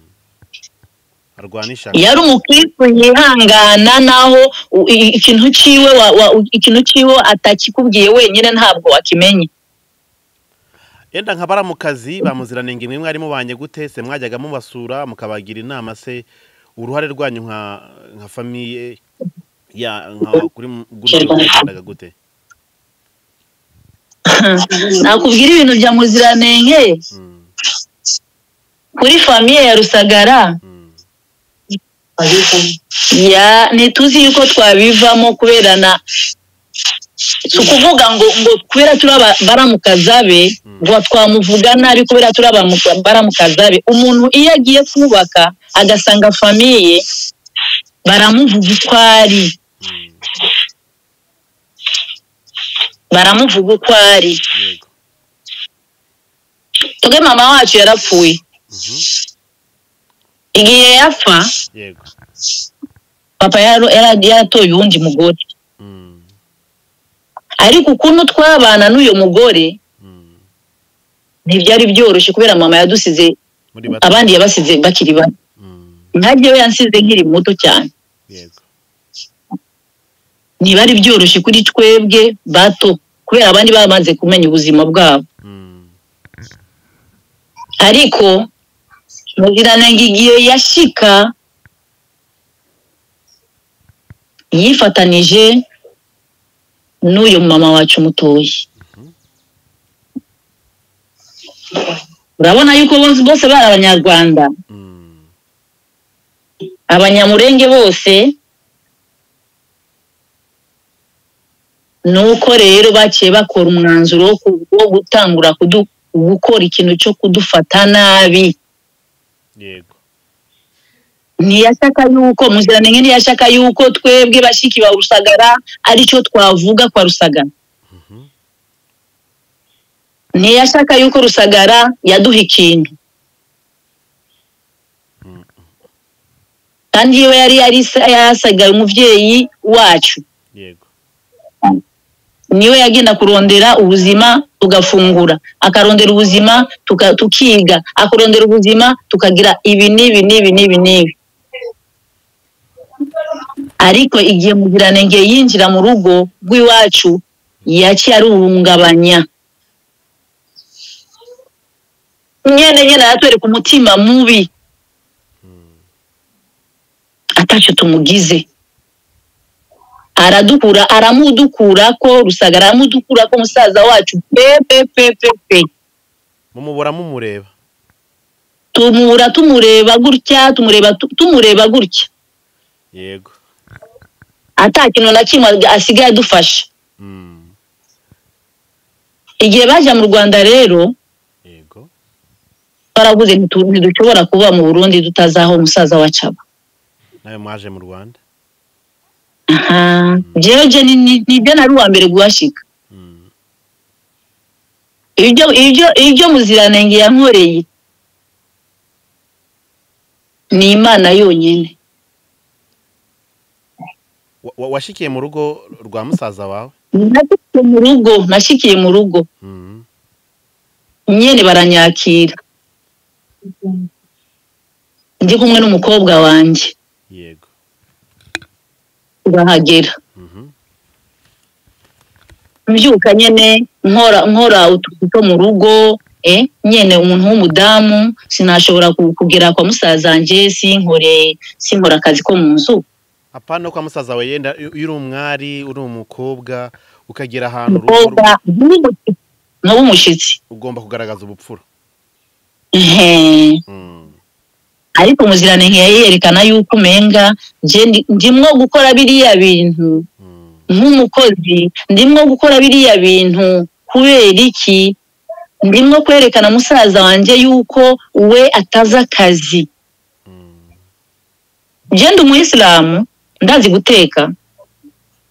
arwana ishyaka yari umukristo yihangana naho u- i- ikintu ciwe wa, wa, u- ikintu ciwe atakikubwiye wenyine ntabwo wakimenye yenda nka bara mu kazi bamuziranenge mwe mwarimu banye gute se mwajyaga mubasura mukabagira inama se uruhare rwanyu nka nka famiye ya nka kuri mu- gutyo mwagendaga gute nakubwira ibintu bya muziranenge Mm, kuri famiye ya rusagara mm, ya ntituzi yuko twabivamo kubera na si ukuvuga ngo ngo kubera turi aba- baramukaza be ngo twamuvuga nabi kubera turi abamu- baramukaza be umuntu iyo agiye kubaka agasanga famiye baramuvuga uko ari mm, baramuvuga uko ari yego twebwe mama wacu yarapfuye Mhm, igihe yapfa yego papa yaro- yara- yaratoye uwundi mugore Mm, ariko ukuntu twabana n'uyu mugore mm. ntibyari byoroshye kubera mama yadusize muri bato abandi yabasize bakiri bato Mm, nanjye we yansize nkiri muto cyane yego ntibari byoroshye kuri twebwe bato kubera abandi bamaze kumenya ubuzima bwabo Mm, ariko muziranenge igihe yashika yifatanije n'uyu mama wacu mutoye urabona yuko bose bose bari abanyarwanda mm, abanyamurenge bose nuko rero baciye bakora umwanzuro wo ku- wo gutangura kudu- gukora ikintu cyo kudufata nabi yego ntiyashaka yuko muziranenge ntiyashaka yuko twebwe bashiki ba rusagara aricyo twavuga kwa rusagara ntiyashaka yuko rusagara yaduha ikintu kandi yewe yari yarisa- yasigaye umubyeyi wacu yego niwe yagenda kurondera ubuzima tugafungura akarondera ubuzima tuka- tukiga akarondera ubuzima tukagira ibi n'ibi n'ibi n'ibi n'ibi ariko igihe mugiranenge yinjira mu rugo rw'iwacu yaciye aruhungabanya nyene nyene aratwereka umutima mubi atacyo tumugize aradukura aramudukura ko rusagara aramudukura ko musaza wacu pe pe pe pe pe mumubura mumureba tumura tumureba gutya tumureba tu- tumureba gutya yego ata kintu na kimwe asigaye adufasha Mm, igihe baje mu rwanda rero yego twaravuze ntitu- ntidushobora kuba mu burundi tutazi aho musaza wacu aba nawe mwaje mu rwanda aha jewe je ni- ni- nibyo nari uwa mbere guhashika Mm, ibyo ibyo ibyo muziranenge yankoreye ni imana yonyine wa- wa- washikiye mu rugo rwa musaza wawe nashikiye mu rugo nashikiye mu rugo Mm, nyene baranyakira ndi kumwe n'umukobwa wanjye yego urahagera Mhm, mbyuka nyene nkora nkora utuzi two mu rugo eh, nyene umuntu w'umudamu sinashobora ku- kugera kwa musazanje sinkore sinkora akazi ko mu nzu apana kwa musaza wawe yenda iyo uri umwari uri umukobwa ukagera ahantu urugo umukobwa nk'umushitsi- nk'umushitsi ugomba kugaragaza ubupfura Ehe. Mm, ariko muziranenge yayerekana yuko umenga je ndi- ndimwo gukora biriya bintu mm, nk'umukozi ndimwo gukora biriya bintu kubera iki ndimwo kwerekana musaza wanjye yuko we atazi akazi mm. genda umuyisilamu ndazi guteka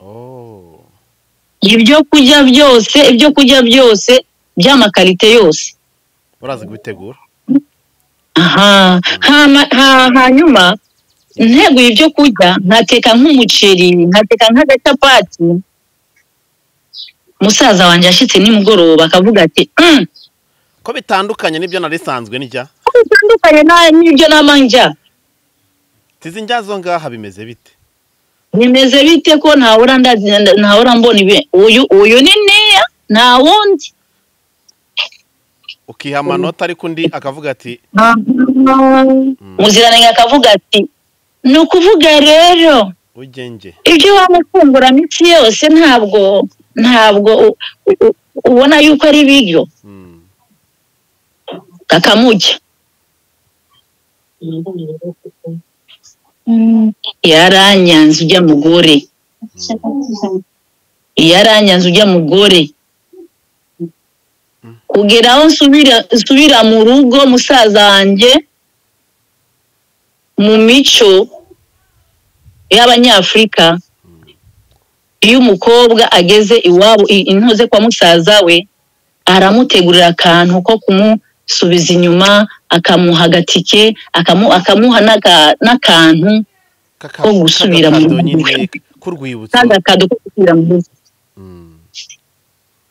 Oh, ibyo kurya byose ibyo kurya byose by'amakarite yose urazi kubitegura aha hama- ha- hanyuma nteguye ibyo kurya nkateka nk'umuceri nkateka nk'agacapati musaza wanjye ashitse nimugoroba akavuga ati "Mm, ko bitandukanye n'ibyo narisanzwe ndya bitandukanye na- n'ibyo nama njya tizi ndya zo ngaha bimeze bite bimeze bite ko ntahora ndazi ntahora mbona ibi uyu uyu ni nteya nta wundi ukiha amanota ariko undi akavuga ati muziranenge akavuga ati ni ukuvuga rero ugenge ibyo waba ufungura minsi yose ntabwo ntabwo u- u- ubona yuko ari ibiryo kakamujya yaranyanze ujya mugore yaranyanze ujya mugore kugera aho nsubira nsubira mu rugo musaza wanjye mu mico y'abanyafurika iyo umukobwa ageze iwabo i- intoze kwa musaza we aramutegurira akantu ko kumusubiza inyuma akamuha agatike akamu- akamuha n'aka- n'akantu kaka Ko gusubira mu kakado rugo. nyine k'urwibutso kandi akadu ko gusubira mu rugo Mm,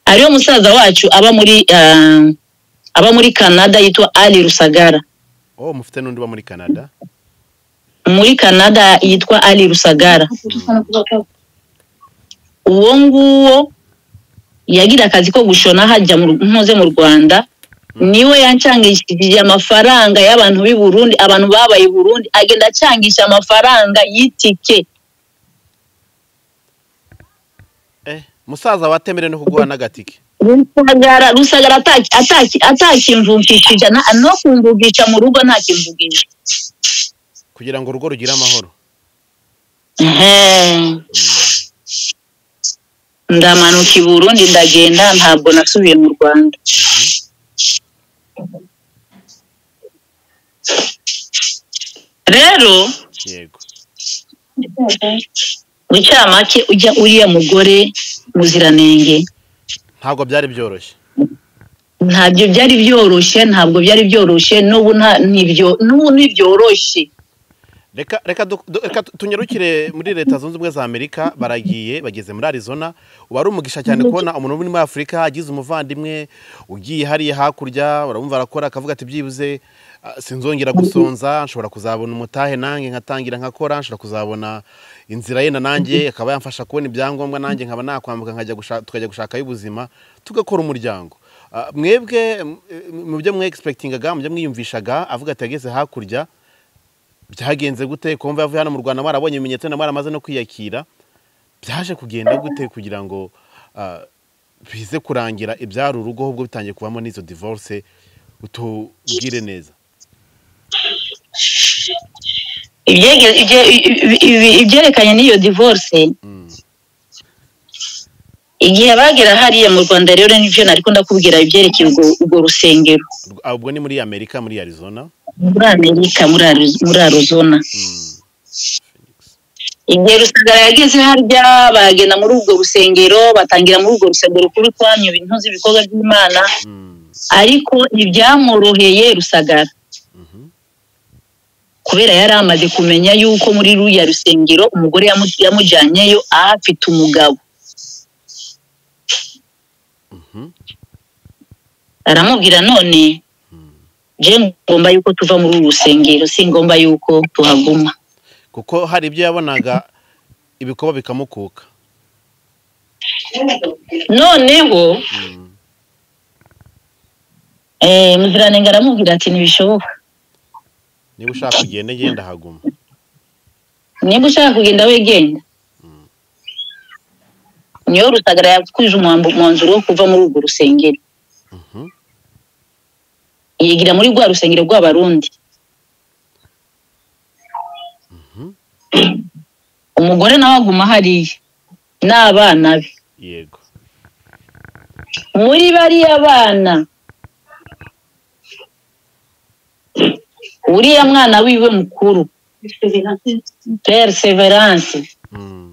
ariyo musaza wacu aba muri ah, aba muri canada yitwa ali rusagara oh mufite n'undi uba muri canada muri canada yitwa ali rusagara uwo nguwo yagira akazi ko gushona hajya mu- ntuze mu rwanda niwe yancangishije amafaranga y'abantu b'i burundi abantu babaye i burundi agenda acangisha amafaranga y'itike eh musaza watemere no kuguha n'agatike rusagara rusagara ataki- ataki- atakimvumvishije na- no kumvugisha mu rugo ntakimvugisha ku kugira ngo urugo rugire amahoro Ehe. ndamanuka i burundi ndagenda ntabwo nasubiye mu rwanda rero yego mu cyamake ujya uriya mugore muziranenge ntabwo byari byoroshye ntabyo byari byoroshye ntabwo byari byoroshye n'ubu nta- ntibyo- n'ubu ntibyoroshye reka reka du- du- reka tu- tunyarukire muri leta zunze ubumwe za amerika baragiye bageze muri arizona uba ari umugisha cyane kubona umuntu wo muri afurika agize umuvandimwe ugiye hariya hakurya baramumva arakora akavuga ati byibuze ah, sinzongera gusonza nshobora kuzabona umutahe nanjye nkatangira nkakora nshobora kuzabona inzira yenda nanjye akaba yamfasha kubona ibyangombwa nanjye nkaba nakwambuka nkajya gusha- tukajya gushakayo ubuzima tugakora umuryango Ah, mwebwe m- mu byo mwe egispekitingaga mu byo mwiyumvishaga avuga ati yageze hakurya byagenze gute kumva yavuye hano mu rwanda mwarabonye ibimenyetso na mwaramaze no kwiyakira byaje kugenda gute kugira ngo ah, bize kurangira ibyari urugo ahubwo bitangiye kuvamo n'izo divorce utubwire neza Ibyege- ibye- ibi- ibi- ibyerekanye n'iyo divorce Mm. igihe bagera hariya mu rwanda rero nibyo nari ndakubwira ibyerekeye ubwo ubwo rusengero Ubwo- ah, ubwo ni muri amerika muri arizona muri amerika muri Ari- muri arizona Mm. igihe rusagara yageze harya bagenda muri ubwo rusengero batangira muri ubwo rusengero kuri twanyu ibintu z'ibikorwa by'imana Mm. ariko ntibyamworoheye rusagara Mhm. kubera yari amaze kumenya yuko muri ruriya rusengero umugore yamu- yamujyanyeyo ahafite umugabo Mhm. aramubwira none je ngomba yuko tuva muri uru rusengero si ngombwa yuko tuhaguma kuko hari ibyo yabonaga ibikorwa bikamukuka noneho Mm. eh, muziranenge aramubwira ati ntibishoboka niba ushaka kugenda genda haguma niba ushaka kugenda wegenda niyo rusagara yakwije umuhambo- umwanzuro wo kuva muri urwo rusengero Mhm. yigira muri rwa rusengero rw'abarundi umugore nawe aguma hariya n'abana be yego muri bariya bana uriya mwana wiwe mukuru perseverance Mm.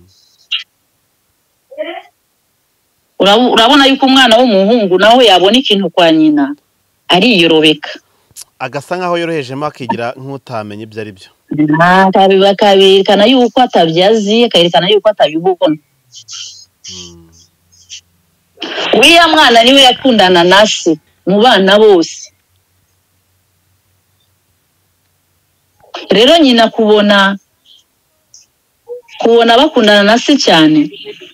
Urabu- urabona yuko umwana w'umuhungu nawe yabona ikintu kwa nyina ariyorobeka agasa nk'aho yorohejemo akigira nk'utamenya ibyo ari byo Akabi- akaberekana yuko atabyazi akerekana yuko atabibona Mm. uriya mwana niwe yakundana na se mu bana bose rero nyina kubona kubona bakundana na se cyane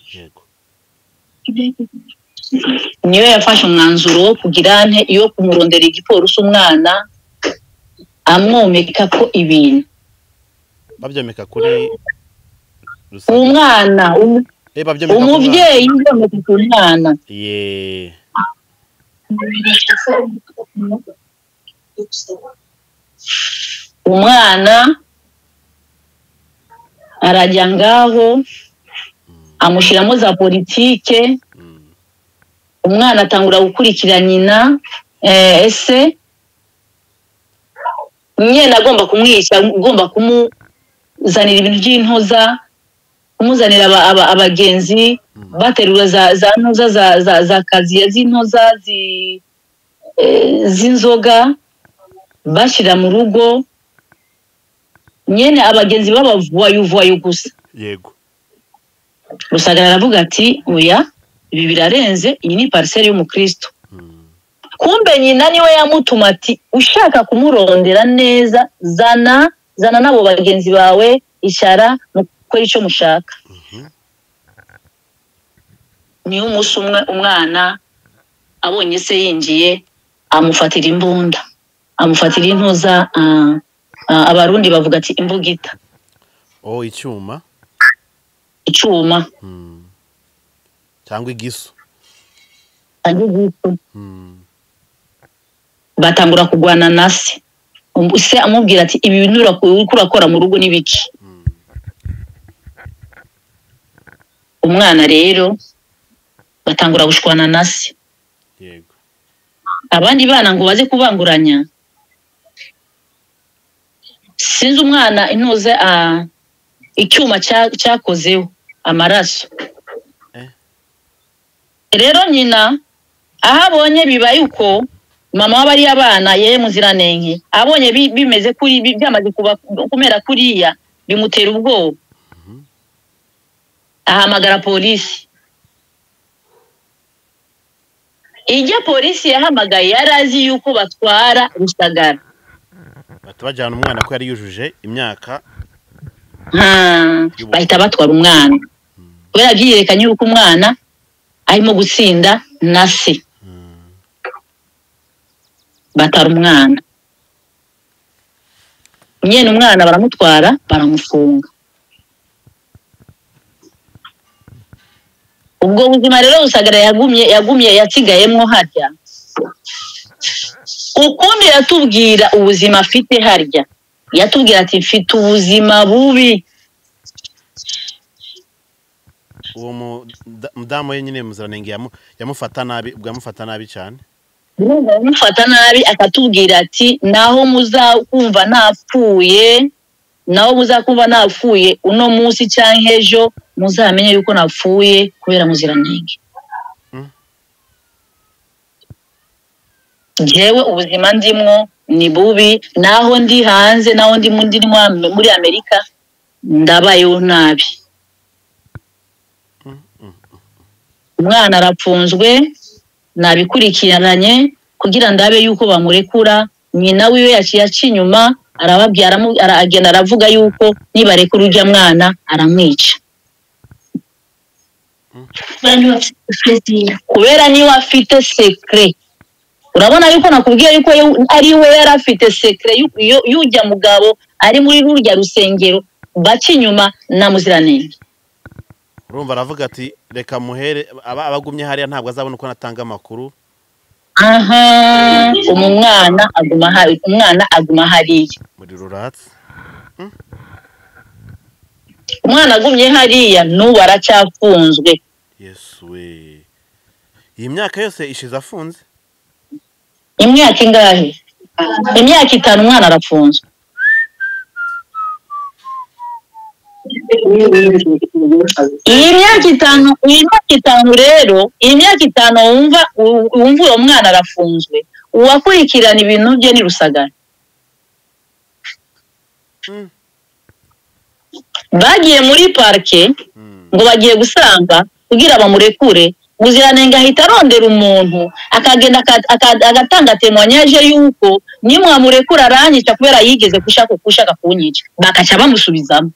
yego niyo yafashe umwanzuro wo kugira ane yo kumurondera igipolisi umwana amwomeka ko ibintu babyomeka kuri uwo rusange mwana um- Eh, babyomeka ku mwana. umubyeyi yomeka ku mwana Ye. umwana arajya ngaho amushyiramo za politike Mm. umwana atangura gukurikira nyina eh, ese nyina agomba kumwica agomba kumuzanira ibintu by'intoza kumuzanira aba- aba- abagenzi baterura za za ntoza za za za kaziye z'intoza zi- eh, z'inzoga bashyira mu rugo nyine abagenzi b'abavuwayuvuwayu gusa yego rusagara aravuga ati oya ibi birarenze iyi ni pariseri y'umukristo Mm. kumbe nyina niwe yamutuma ati ushaka kumurondera neza zana zana n'abo bagenzi bawe icara mukore icyo mushaka niyo umunsi umwe umwana abonye se yinjiye amufatira imbunda amufatira intuza ah, ah, abarundi bavuga ati imbugita oh icyuma icyuma Mm. cyangwa igisu agiye gutu. Mm. batangura kurwana na se Um- se amubwira ati ibi bintu urako- uriko urakora mu rugo ni biki umwana rero batangura gushwana na se yego abandi bana ngo baze kubanguranya sinzi umwana intuze ah, icyuma cya- cyakozeho amaraso Eh. rero nyina aho abonye bibaye uko mama w'abariya abana yewe muziranenge abonye bi- bimeze kuri bi- byamaze kuba- kumera kuriya bimutera ubwoba ahamagara polisi ijya polisi yahamagaye yari azi yuko batwara rusagara bahita bajyana umwana ko yari yujuje imyaka Ah, bahita batwara umwana kubera byiyerekanye yuko umwana arimo gutsinda na se batara umwana nyine umwana baramutwara baramufunga ubwo buzima rero busagara yagumye yagumye yasigayemo harya ukundi yatubwira ubuzima afite harya yatubwira ati mfite ubuzima bubi uwo muda- mudamu we nyine muziranenge yamu- yamufata nabi bwamufata nabi cyane amufata nabi akatubwira ati naho muzakumva napfuye naho muzakumva napfuye uno munsi cyangwa ejo muzamenye yuko napfuye kubera muziranenge Mm. ngewe ubuzima ndimwo ni bubi naho ndi hanze naho ndi mu ndi mu- muri amerika ndabayeho nabi umwana arapfunzwe nabikurikiranye kugira ndabe yuko bamurekura nyina wiwe yaciye aca inyuma arababwira aramu- ara- agenda aravuga yuko nibarekura ujya mwana aramwica kubera niwe afite sekire urabona yuko nakubwiye yuko yo- ari we yari afite sekire y'ujya mugabo ari muri rurya rusengero baca inyuma na muziranenge urumva aravuga ati reka muhere aba abagumye hariya ntabwo azabona uko natanga amakuru aha umu mwana aguma hari umwana aguma hariya muri ruratsi umwana agumye hariya n'ubu aracyafunzwe yesu we iyi myaka yose ishize afunze imyaka ingahe imyaka itanu umwana arafunzwe iyi myaka itanu iyi myaka itanu rero iyi myaka itanu wumva u- wumva uwo mwana arafunzwe uwakurikirana ibintu bye ni rusagara Mm. bagiye muri parike Mm. ngo bagiye gusanga kugira bamurekure muziranenge ahita arondera umuntu akagenda aka- aka- agatanga temoyanyaje yuko nimwamurekura aranyica kubera yigeze gushaka gushaka kunyica bakaca bamusubizamo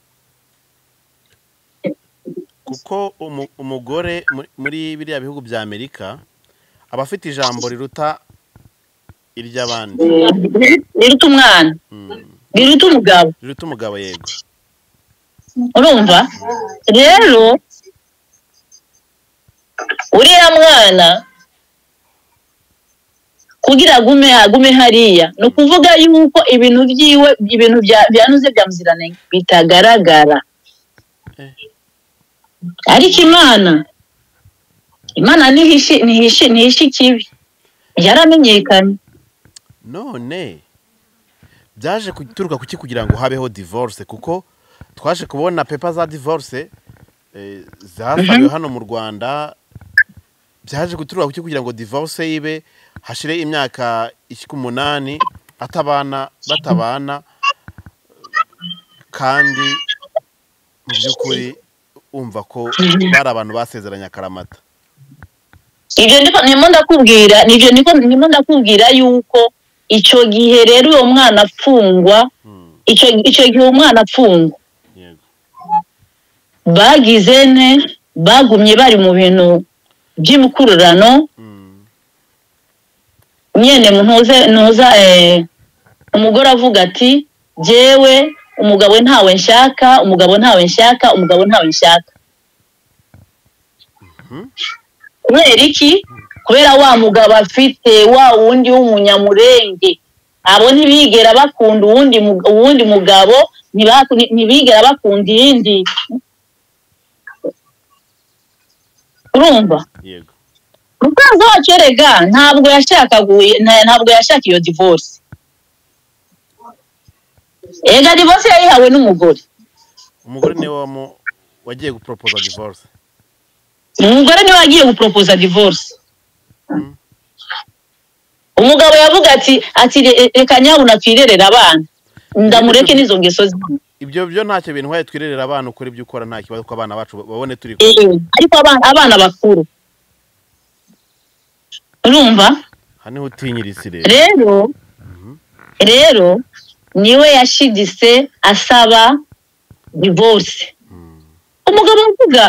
kuko umu- umugore muri- muri biriya bihugu bya amerika aba afite ijambo riruta iry'abandi riruta umwana Mm. riruta umugabo riruta umugabo yego urumva rero uriya mwana kugira agume agume hariya ni ukuvuga yuko ibintu byiwe ibintu bya- byanuze bya muziranenge bitagaragara Eh. ariko imana imana ntihishi ntihishi ntihishi ikibi yaramenyekanye none byaje guturuka kuki kugira ngo habeho divorce kuko twaje kubona pepa za divorce eh, zasabiwe hano mu rwanda byaje guturuka kuki kugira ngo divorce ibe hashire imyaka ishyika umunani atabana batabana kandi mu by'ukuri umva ko bari abantu basezeranye akaramata ibyo ndiko ndimo ndakubwira nibyo ndiko ndimo ndakubwira yuko icyo gihe rero uwo mwana afungwa Hmm, icyo icyo gihe umwana apfungwa yego bagize ne bagumye bari mu bintu by'imikururano Hmm, nyene ntuze ntuza eh, umugore avuga ati jyewe umugabo ntawe nshaka umugabo ntawe nshaka umugabo ntawe nshaka kubera iki kubera wa mugabo afite wa wundi w'umunyamurenge abo ntibigera bakunda uwundi mu- uwundi mugabo ntibaku- nti- ntibigera bakunda iyindi urumva yego mukunzi wacu erega ntabwo yashakaga uyu- nta- ntabwo yashaka iyo divorce ega divorce yayihawe n'umugore umugore niwe wamu- wagiye guporopoza divorce umugore niwe wagiye guporopoza divorce Mm. umugabo yavuga ati ati "Re- reka nyabuna twirerere abana ndamureke n'izo ngeso ziwe ibyo byo ntacyo bintwaye twirerera abana ukora ibyo ukora nta kibazo ko abana bacu babone turi kumwe. Eh, ariko abana abana bakuru urumva aha niho utinyirisi rero rero rero niwe yashiditse asaba divorce umugabo avuga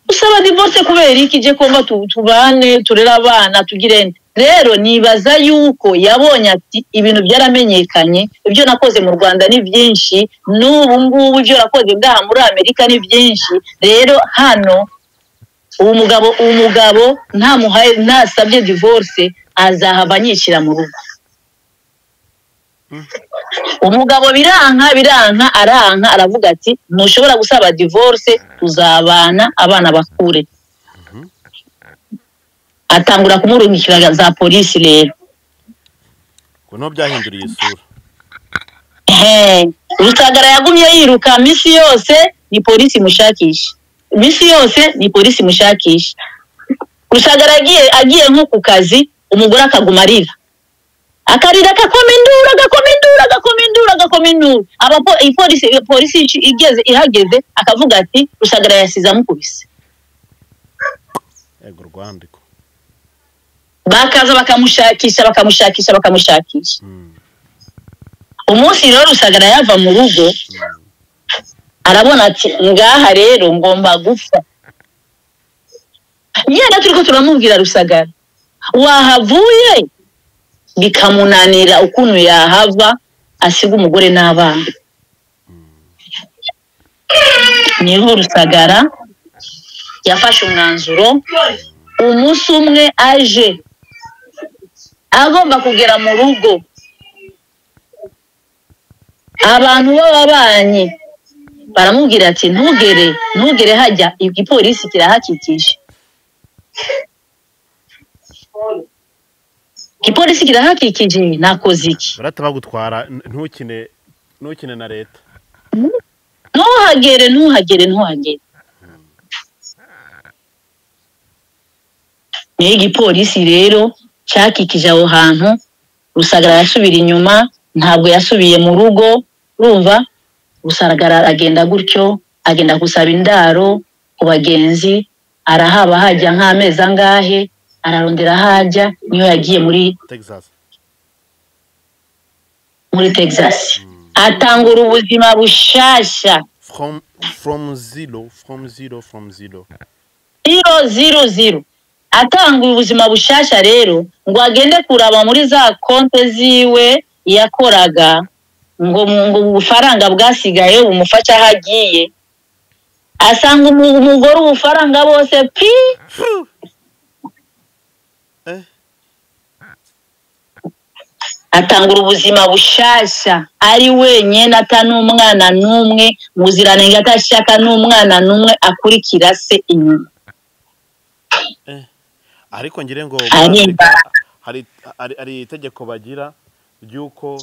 usaba divorce kubera iki ije kumva tu- tubane turere abana tugire nde?" rero nibaza yuko yabonye ati ibintu byaramenyekanye ibyo nakoze mu rwanda ni byinshi n'ubu ngubu ibyo nakoze ngaha muri amerika ni byinshi rero hano uwo mugabo uwo mugabo ntamuhaye ntasabye divorce azahava anyishyira mu rugo umugabo biranka biranka aranka aravuga ati ntushobora gusaba divorce tuzabana abana bakure atangura kumurungikira za polisi rero ngo niho byahinduriye isura Ehe, rusagara yagumye yiruka minsi yose ni polisi imushakisha minsi yose ni polisi imushakisha rusagara agiye agiye nko ku kazi umugore akaguma arira akarira agakoma induru agakoma induru agakoma induru agakoma induru abapo ipolisi polisi ici- igeze ihageze akavuga ati rusagara yasize amukubise yego rwandiko bakaza bakamushakisha bakamushakisha bakamushakisha Mm. umunsi rero rusagara yava mu rugo arabona ati ngaha rero ngomba gupfa yenda turi ko turamubwira rusagara wahavuye bikamunanira ukuntu yahava asiga umugore n'abana niho rusagara yafashe umwanzuro umunsi umwe aje agomba kugera mu rugo abantu b'ababanyi baramubwira ati ntugere ntugere hajya igipolisi kirahakikije igipolisi kirahakikije nakoze iki barata bagutwara n- ntukine ntukine na leta ntuhagere ntuhagere ntuhagere niyo igipolisi rero cyakikije aho hantu rusagara yasubira inyuma ntabwo yasubiye mu rugo urumva rusagara agenda gutyo agenda gusaba indaro ku bagenzi arahaba hajya nk'amezi angahe ararondera hajya niyo yagiye muri texas muri texas atangura ubuzima bushyashya from from zero from zero from zero ziro ziro ziro atanga ubuzima bushasha rero ngo agende kuraba muri za konte ziwe yakoraga ngo mu- ngo ubufaranga bwasigaye bumufasha aho agiye asanga umu- umugore ubufaranga bose pi Eh. atangura ubuzima bushasha ari wenyine atan'umwana n'umwe muziranenge atashaka n'umwana n'umwe akurikira se inyuma ariko ngire ngo Ari- Afurika hari hari- hari itegeko bagira ry'uko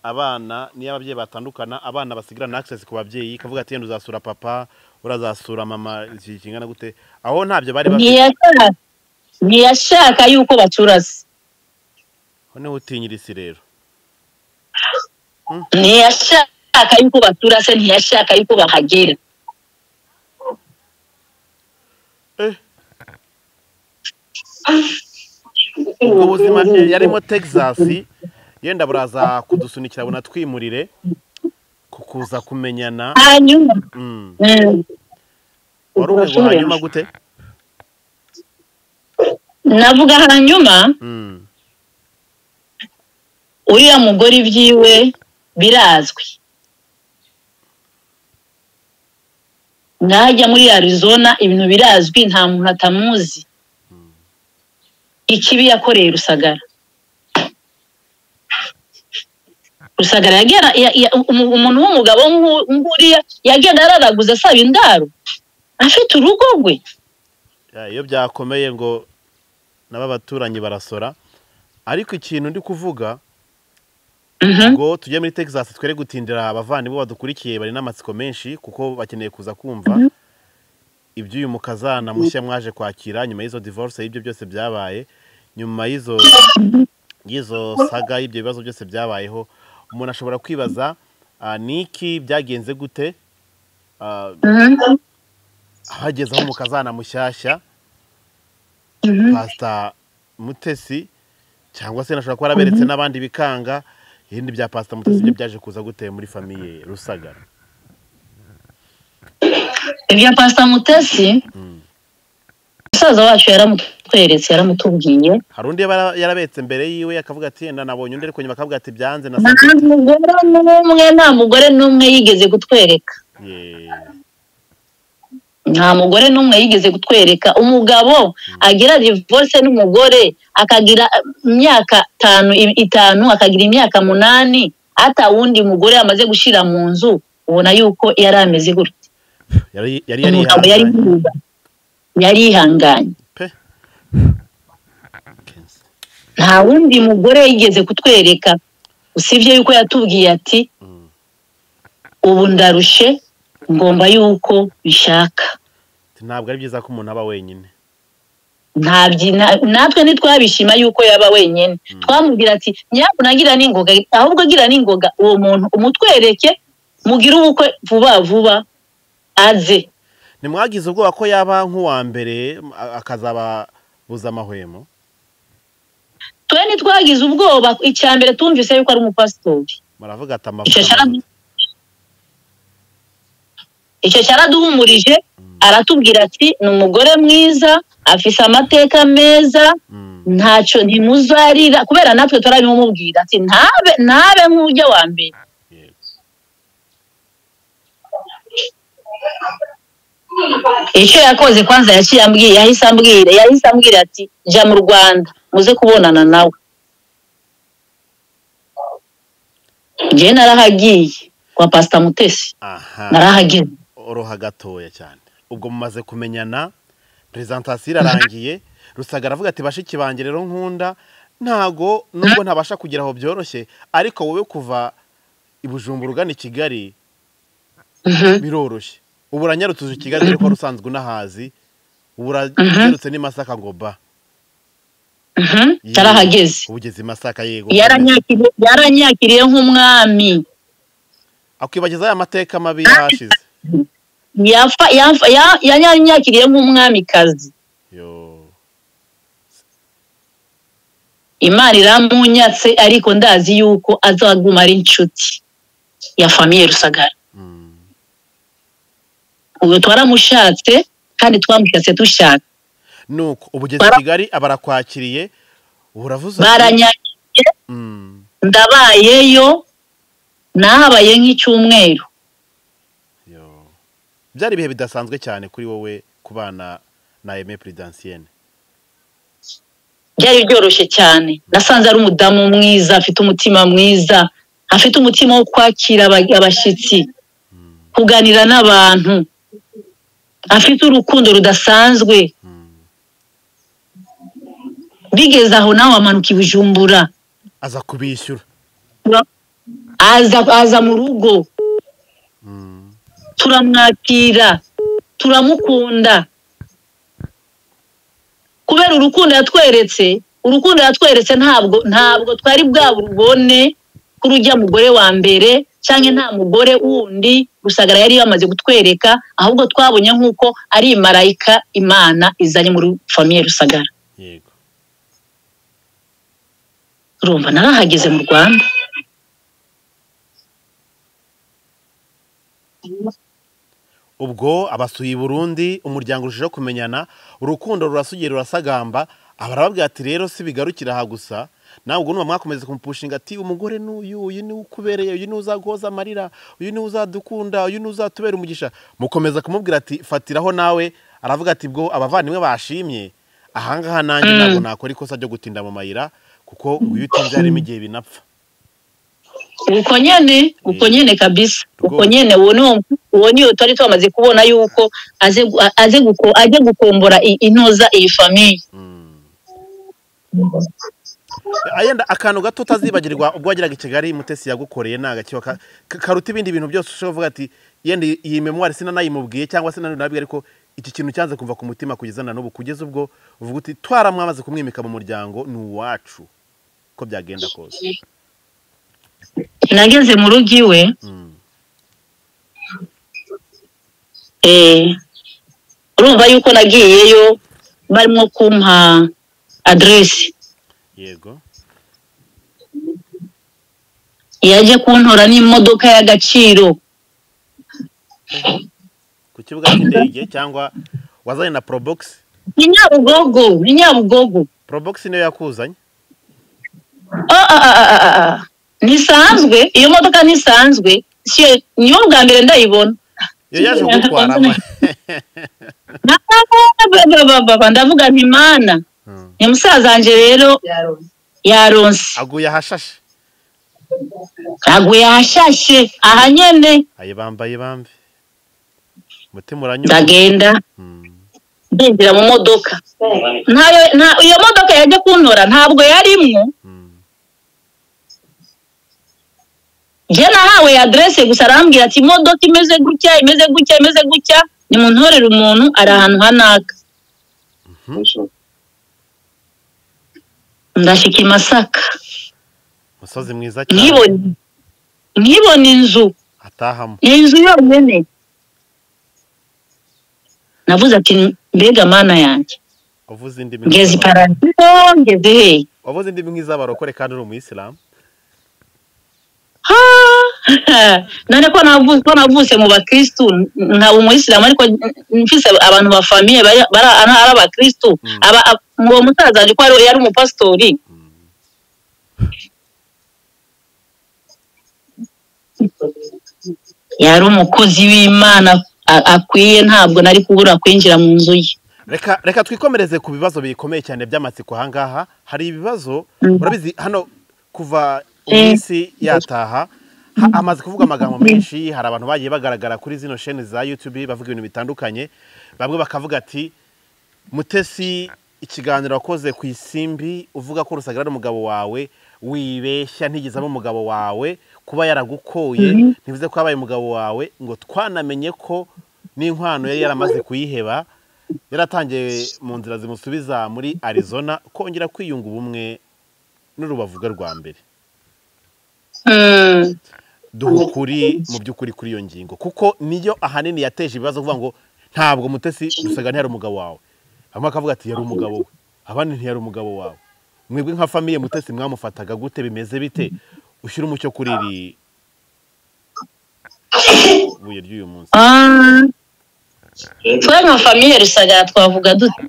abana niyo ababyeyi batandukana abana basigirana access ku babyeyi ikavuga ati yenda uzasura papa urazasura mama iki kingana gute aho ntabyo bari bafite ntiyashaka ntiyashaka yuko baturasa aho niho utinyirisi rero ntiyashaka yuko baturase ntiyashaka yuko bahagera Eh. ubwo buzima bye yarimo texas yenda buraza kudusunikira bunatwimurire kukuza kumenyana hanyuma Mm. mm, wari umwe ngo hanyuma gute navuga hanyuma Mm. uriya mugore ibyiwe birazwi najya muri arizona ibintu birazwi nta muntu atamuzi ikibi yakoreye rusagara rusagara yagera ya- ya- umu- umuntu w'umugabo nk'u- nk'uriya yagenda araraguza asaba indaro afite urugo rwe Ya, iyo byakomeye ngo nabo abaturanyi barasora ariko ikintu ndi kuvuga Mhm. ngo tujye muri texas twere gutindira abavandimwe badukurikiye bari n'amatsiko menshi kuko bakeneye kuza kumva iby'uyu mukazana mushya mwaje kwakira nyuma y'izo divorce y'ibyo byose byabaye nyuma y'izo y'izo saga y'ibyo bibazo byose byabayeho umuntu ashobora kwibaza ah, ni iki byagenze gute Ah, Mhm. hagezeho umukazana mushyashya Mhm. pasita mutesi cyangwa se nashobora kuba araberetse n'abandi bikanga ibindi bya pasita mutesi byo byaje kuza guteye muri famiye rusagara ibya pasita mutesi Mm. musaza wacu yaramutweretse yaramutubwiye hari undi yaba yarabetse mbere yiwe akavuga ati yenda nabonye undi ariko nyuma akavuga ati byanze na nta mugore n'umwe nta mugore n'umwe yigeze kutwereka Ye. nta mugore n'umwe yigeze kutwereka umugabo agira divorce n'umugore akagira eh, imyaka itanu i- itanu akagira imyaka munani ata wundi mugore yamaze gushyira mu nzu ubona yuko yari ameze gutya yari yari umugabo yari yarihanganye yari yihanganye pe nta wundi mugore yigeze kutwereka usibye yuko yatubwiye ati Mm. ubu ndarushe ngomba yuko bishaka Ati, ntabwo ari byiza ko umuntu aba wenyine ntabyi na- natwe ntitwabishima yuko yaba wenyine twamubwira ati nyabuna agira n'ingoga ahubwo agira n'ingoga uwo muntu umutwereke mugire ubukwe vuba vuba aze ntimwagize ubwoba ko yaba nk'uwa mbere a- akazababuza amahwemo twe ntitwagize ubwoba icya mbere tumvise yuko ari umupasitori baravuga ati icyo amavuta cyara- amavuta." icyo cyaraduhumurije aratubwira ati ni umugore mwiza afise amateka meza Mm. ntacyo ntimuzarira kubera natwe turabimumubwira ati ntabe ntabe nk'ujya wa mbere Yego. icyo yakoze kwanza yaciye ambwira yahise ambwira yahise ambwira ati jya mu rwanda muze kubonana nawe njyewe narahagiye kwa pasita mutesi aha narahageze oroha gatoya cyane ubwo mumaze kumenyana perezantasiyo irarangiye rusaga aravuga ati bashiki banjye rero nkunda ntago nubwo ntabasha kugera aho byoroshye ariko wowe kuva i Bujumbura ugana i kigali biroroshye ubu uranyarutse i kigali dore ko wari usanzwe unahazi ubu uranyarutse n'i masaka ngo ba Mhm, Yego. narahageze ubu ugeze i masaka yego yaranyakiriye yaranyakiriye nk'umwami akwibagiza ya mateka mabi yahashize Yafa- yafa- ya- yaranyakiriye nk'umwamikazi yo imana iramunyatse ariko ndazi yuko azaguma ari inshuti ya famiye rusagara Mm. ubu twaramushatse kandi twamushatse dushaka nuko ubu ugeze i Bara- kigali abarakwakiriye ubu uravuze ati- baranyakiriye Mm. ndabayeyo nahabaye nk'icyumweru Yo. byari ibihe bidasanzwe cyane kuri wowe kubana na Aime Prudentienne byari byoroshye cyane nasanze ari umudamu mwiza afite umutima mwiza afite umutima wo kwakira aba- abashyitsi kuganira n'abantu afite urukundo rudasanzwe bigeze aho nawe amanuka i bujumbura aza kubishyura aza aza mu rugo turamwakira turamukunda kubera urukundo yatweretse urukundo yatweretse ntabwo ntabwo twari bwa bubone ko urujya mugore wa mbere cyangwa nta mugore wundi rusagara yari yamaze kutwereka ahubwo twabonye nk'uko ari marayika imana izanye muri famiye rusagara yego urumva narahageze mu rwanda ubwo abasuye i Burundi umuryango urushijeho kumenyana urukundo rurasugira rurasagamba abarababwira ati rero si bigarukira aha gusa nawe ubwo numva mwakomeza kumupushinga ati umugore n'uyu uyu ni we ukubereye uyu ni we uzaguhoza amarira uyu ni we uzadukunda uyu ni we uzatubera umugisha mukomeza kumubwira ati fatiraho nawe aravuga ati bwo abavandimwe bashimye ahangaha nanjye ntabwo nakora ikosa ryo gutinda mu mayira kuko uyu utinze harimo igihe binapfa uko nyene uko nyene kabisa uko nyene uwo niwo uwo niyo twari twamaze kubona yuko aze gu- a- aze guko aje gukombora i- intoza iyi famiye ayenda akantu gato utazibagirwa ubwo wageraga i kigali mutesi yagukoreye ni agakiba ka- ka- karuta ibindi bintu byose ushobora kuvuga ati yenda iyi- iyi memwari sinanayimubwiye cyangwa sinanabwiye ariko iki kintu cyanze kumva ku mutima kugeza na n'ubu kugeza ubwo uvuga uti twaramwamaze kumwimika mu muryango ni uwacu ko byagenda kose nageze mu rugo iwe Mm. eh, urumva yuko nagiyeyo barimo kumpa aderesi yego yaje kuntora n'imodoka y'agaciro ku kibuga cy'indege cyangwa wazanye na porobogisi ni nyabugogo ni nyabugogo porobogisi niyo yakuzanye Ah, ah, ah, ah, ah, ah. ntisanzwe iyo modoka ntisanzwe Sie- niyo bwa mbere ndayibona iyo yaje kugutwara Na- ba- ba- ba- ba- ba- ndavuga nti mana Mm. ni musaza wanjye rero yaronse aguye ahashashe aguye ahashashe aha nyene ayibambaye bambe umutima uranyura ndagenda Mm. ndinjira mu modoka ntayo nta- iyo modoka yajya kuntora ntabwo yarimwo Mm. njye nahawe aderese gusa arambwira ati imodoka imeze gutya imeze gutya imeze gutya nimuntorere umuntu ari ahantu hanaka ndashyika i masaka umusozi mwiza cyane nkibona nkibona inzu atahamo iyi nzu yonyine navuze ati mbega mana yanjye wavuze indimi ngeze i nk'iz'aba- paradiso ngeze hehe wavuze indimi nk'iz'abarokore kandi uri umuyisilamu Ha! none ko navuze ko navutse mu bakristu nkaba umuyisilamu ariko mfise abantu ba famiye bari bari- ari abakristu Mm. aba ab- uwo musaza wanjye ko ari- yari umupasitori yari umukozi w'imana a- akwiye ntabwo nari kubura kwinjira mu nzu ye reka reka twikomereze ku bibazo bikomeye cyane by'amatsiko ahangaha hari ibibazo Mm. urabizi hano kuva Mm. iminsi yataha ha- hamaze kuvuga amagambo menshi hari abantu bagiye bagaragara kuri zino sheni za yutube bavuga ibintu bitandukanye bamwe bakavuga ati mutesi ikiganiro wakoze ku isimbi uvuga ko rusaga ari umugabo wawe wibeshya ntigeze aba umugabo wawe kuba yaragukoye ntibivuze ko yabaye umugabo wawe ngo twanamenye ko n'inkwano yari yaramaze kuyiheba yaratangiye mu nzira zimusubiza muri arizona kongera kwiyunga ubumwe n'urubavuga rwa mbere Mm. duha ukuri mu by'ukuri kuri iyo ngingo kuko niyo ahanini yateje ibibazo kuvuga ngo ntabwo mutesi rusaga ntiyari umugabo wawe bamwe bakavuga ati yari umugabo we abandi ntiyari umugabo wawe mwebwe nka famiye mutesi mwamufataga gute bimeze bite ushyira umucyo kuri iri buye ry'uyu munsi Ah. twe nka famiye rusagara twavuga dute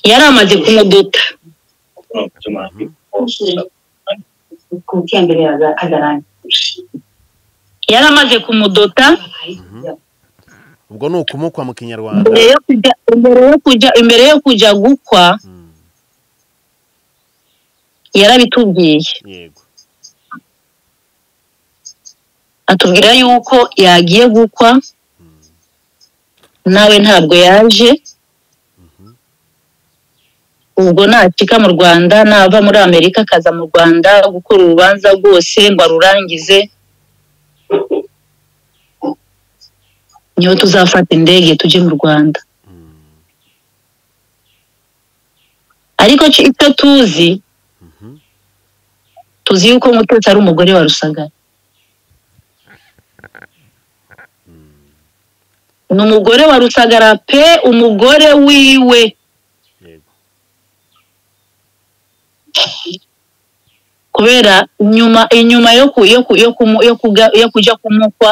yari amaze kumuduta yari amaze kumudota ubwo ni ukumukwa mu kinyarwanda imbere yo kujya imbere yo kujya imbere yo kujya gukwa Mm, yarabitubwiye yego atubwira yuko yagiye gukwa nawe ntabwo yaje ubwo nacika mu rwanda nava muri amerika akaza mu rwanda gukora urubanza rwose ngo arurangize niho tuzafata indege tujye mu rwanda ariko ki- icyo tuzi Mhm. tuzi yuko mutetsi ari umugore wa rusagara ni umugore wa rusagara pe umugore wiwe yego kubera nyuma inyuma yo ku yo ku yo ku yo kuga- yo kujya kumukwa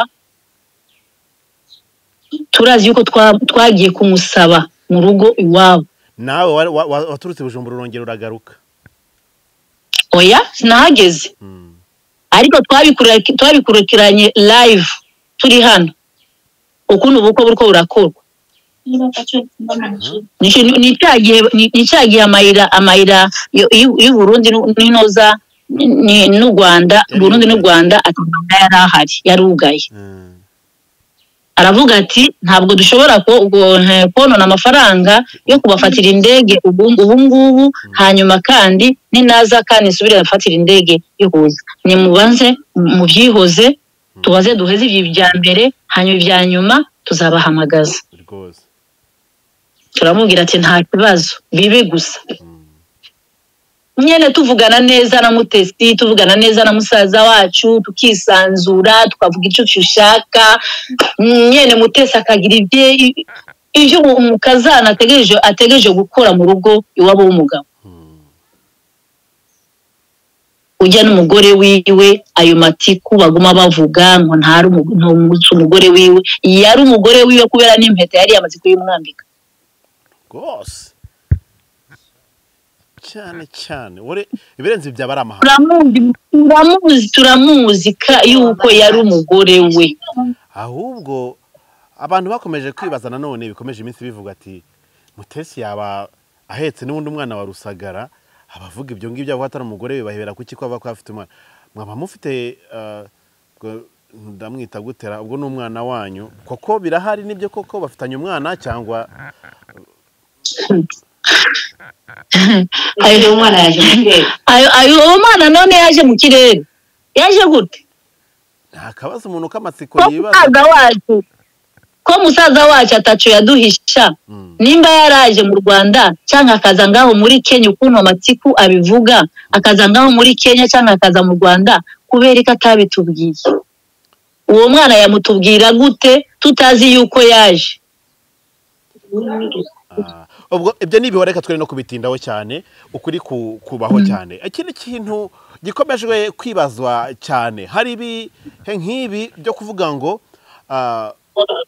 turazi yuko twa- twagiye kumusaba mu rugo iwabo nawe wa- wa- wa- waturutse i bujumbura urongera uragaruka oya sinahageze Mm, ariko twabikura- twabikurikiranye live turi hano ukuntu ubukwe buriko burakorwa Nicyo- ni- ni cya gihe ni- ni cya gihe amayira amayira y'u- y'u- y'uburundi n'u- n'inoza ni- ni- n'u rwanda burundi n'u rwanda ati "Rwanda yari ahari yari ugaye aravuga ati ntabwo dushobora ko- ubwo- eh, konona amafaranga yo kubafatira indege ubu ubu ngubu hanyuma kandi ninaza kandi nsubire afatira indege ihuza nimubanze mu- mu byihoze tubaze duheze ibi bya mbere hanyuma ibya nyuma tuzabahamagaza rwose turamubwira ati nta kibazo bibe gusa nyine tuvugana neza na mutesi tuvugana neza na musaza wacu tukisanzura tukavuga icyo ushaka nyine mutesi akagira ibye i- ibyo umu- umukazana ategereje ategereje gukora mu rugo iwabo w'umugabo ujya n'umugore wiwe ayo matiku baguma bavuga ngo ntari umu- ntumutse umugore wiwe yari umugore wiwe kubera n'impeta yari yamaze kuyimwambika rwose cyane cyane wore ibirenze ibyo aba ari amahanga turamuzi turamuzi turamuzi ka- yuko yari umugore we ahubwo abantu bakomeje kwibaza nanone bikomeje iminsi bivuga ati mutesi yaba ahetse n'ubundi umwana wa rusagara abavuga ibyo ngibyo avuga atari umugore we bahebera kuki ko ava ko afite umwana mwaba mufite eh, ubwo ndamwita gutera ubwo ni umwana wanyu koko birahari nibyo koko bafitanye umwana cyangwa Ayo uwo mwana yaje mu kirere. ayo ayo uwo mwana none yaje mu kirere yaje gute nta kabazo umuntu k'amatsiko ko yibaza musaza wacu ko musaza wacu atacu yaduhisha Mm. nimba yaraje mu rwanda cyangwa akaza ngaho muri kenya ukuntu amatiku abivuga akaza ngaho muri kenya cyangwa akaza mu rwanda kubera ko atabitubwiye uwo mwana yamutubwira gute tutazi yuko yaje Ah, ubwo ibyo n'ibihe reka twere no kubitindaho cyane ukuri ku- kubaho cyane ikindi kintu gikomejwe kwibazwa cyane hari ibihe nk'ibi byo kuvuga ngo ah,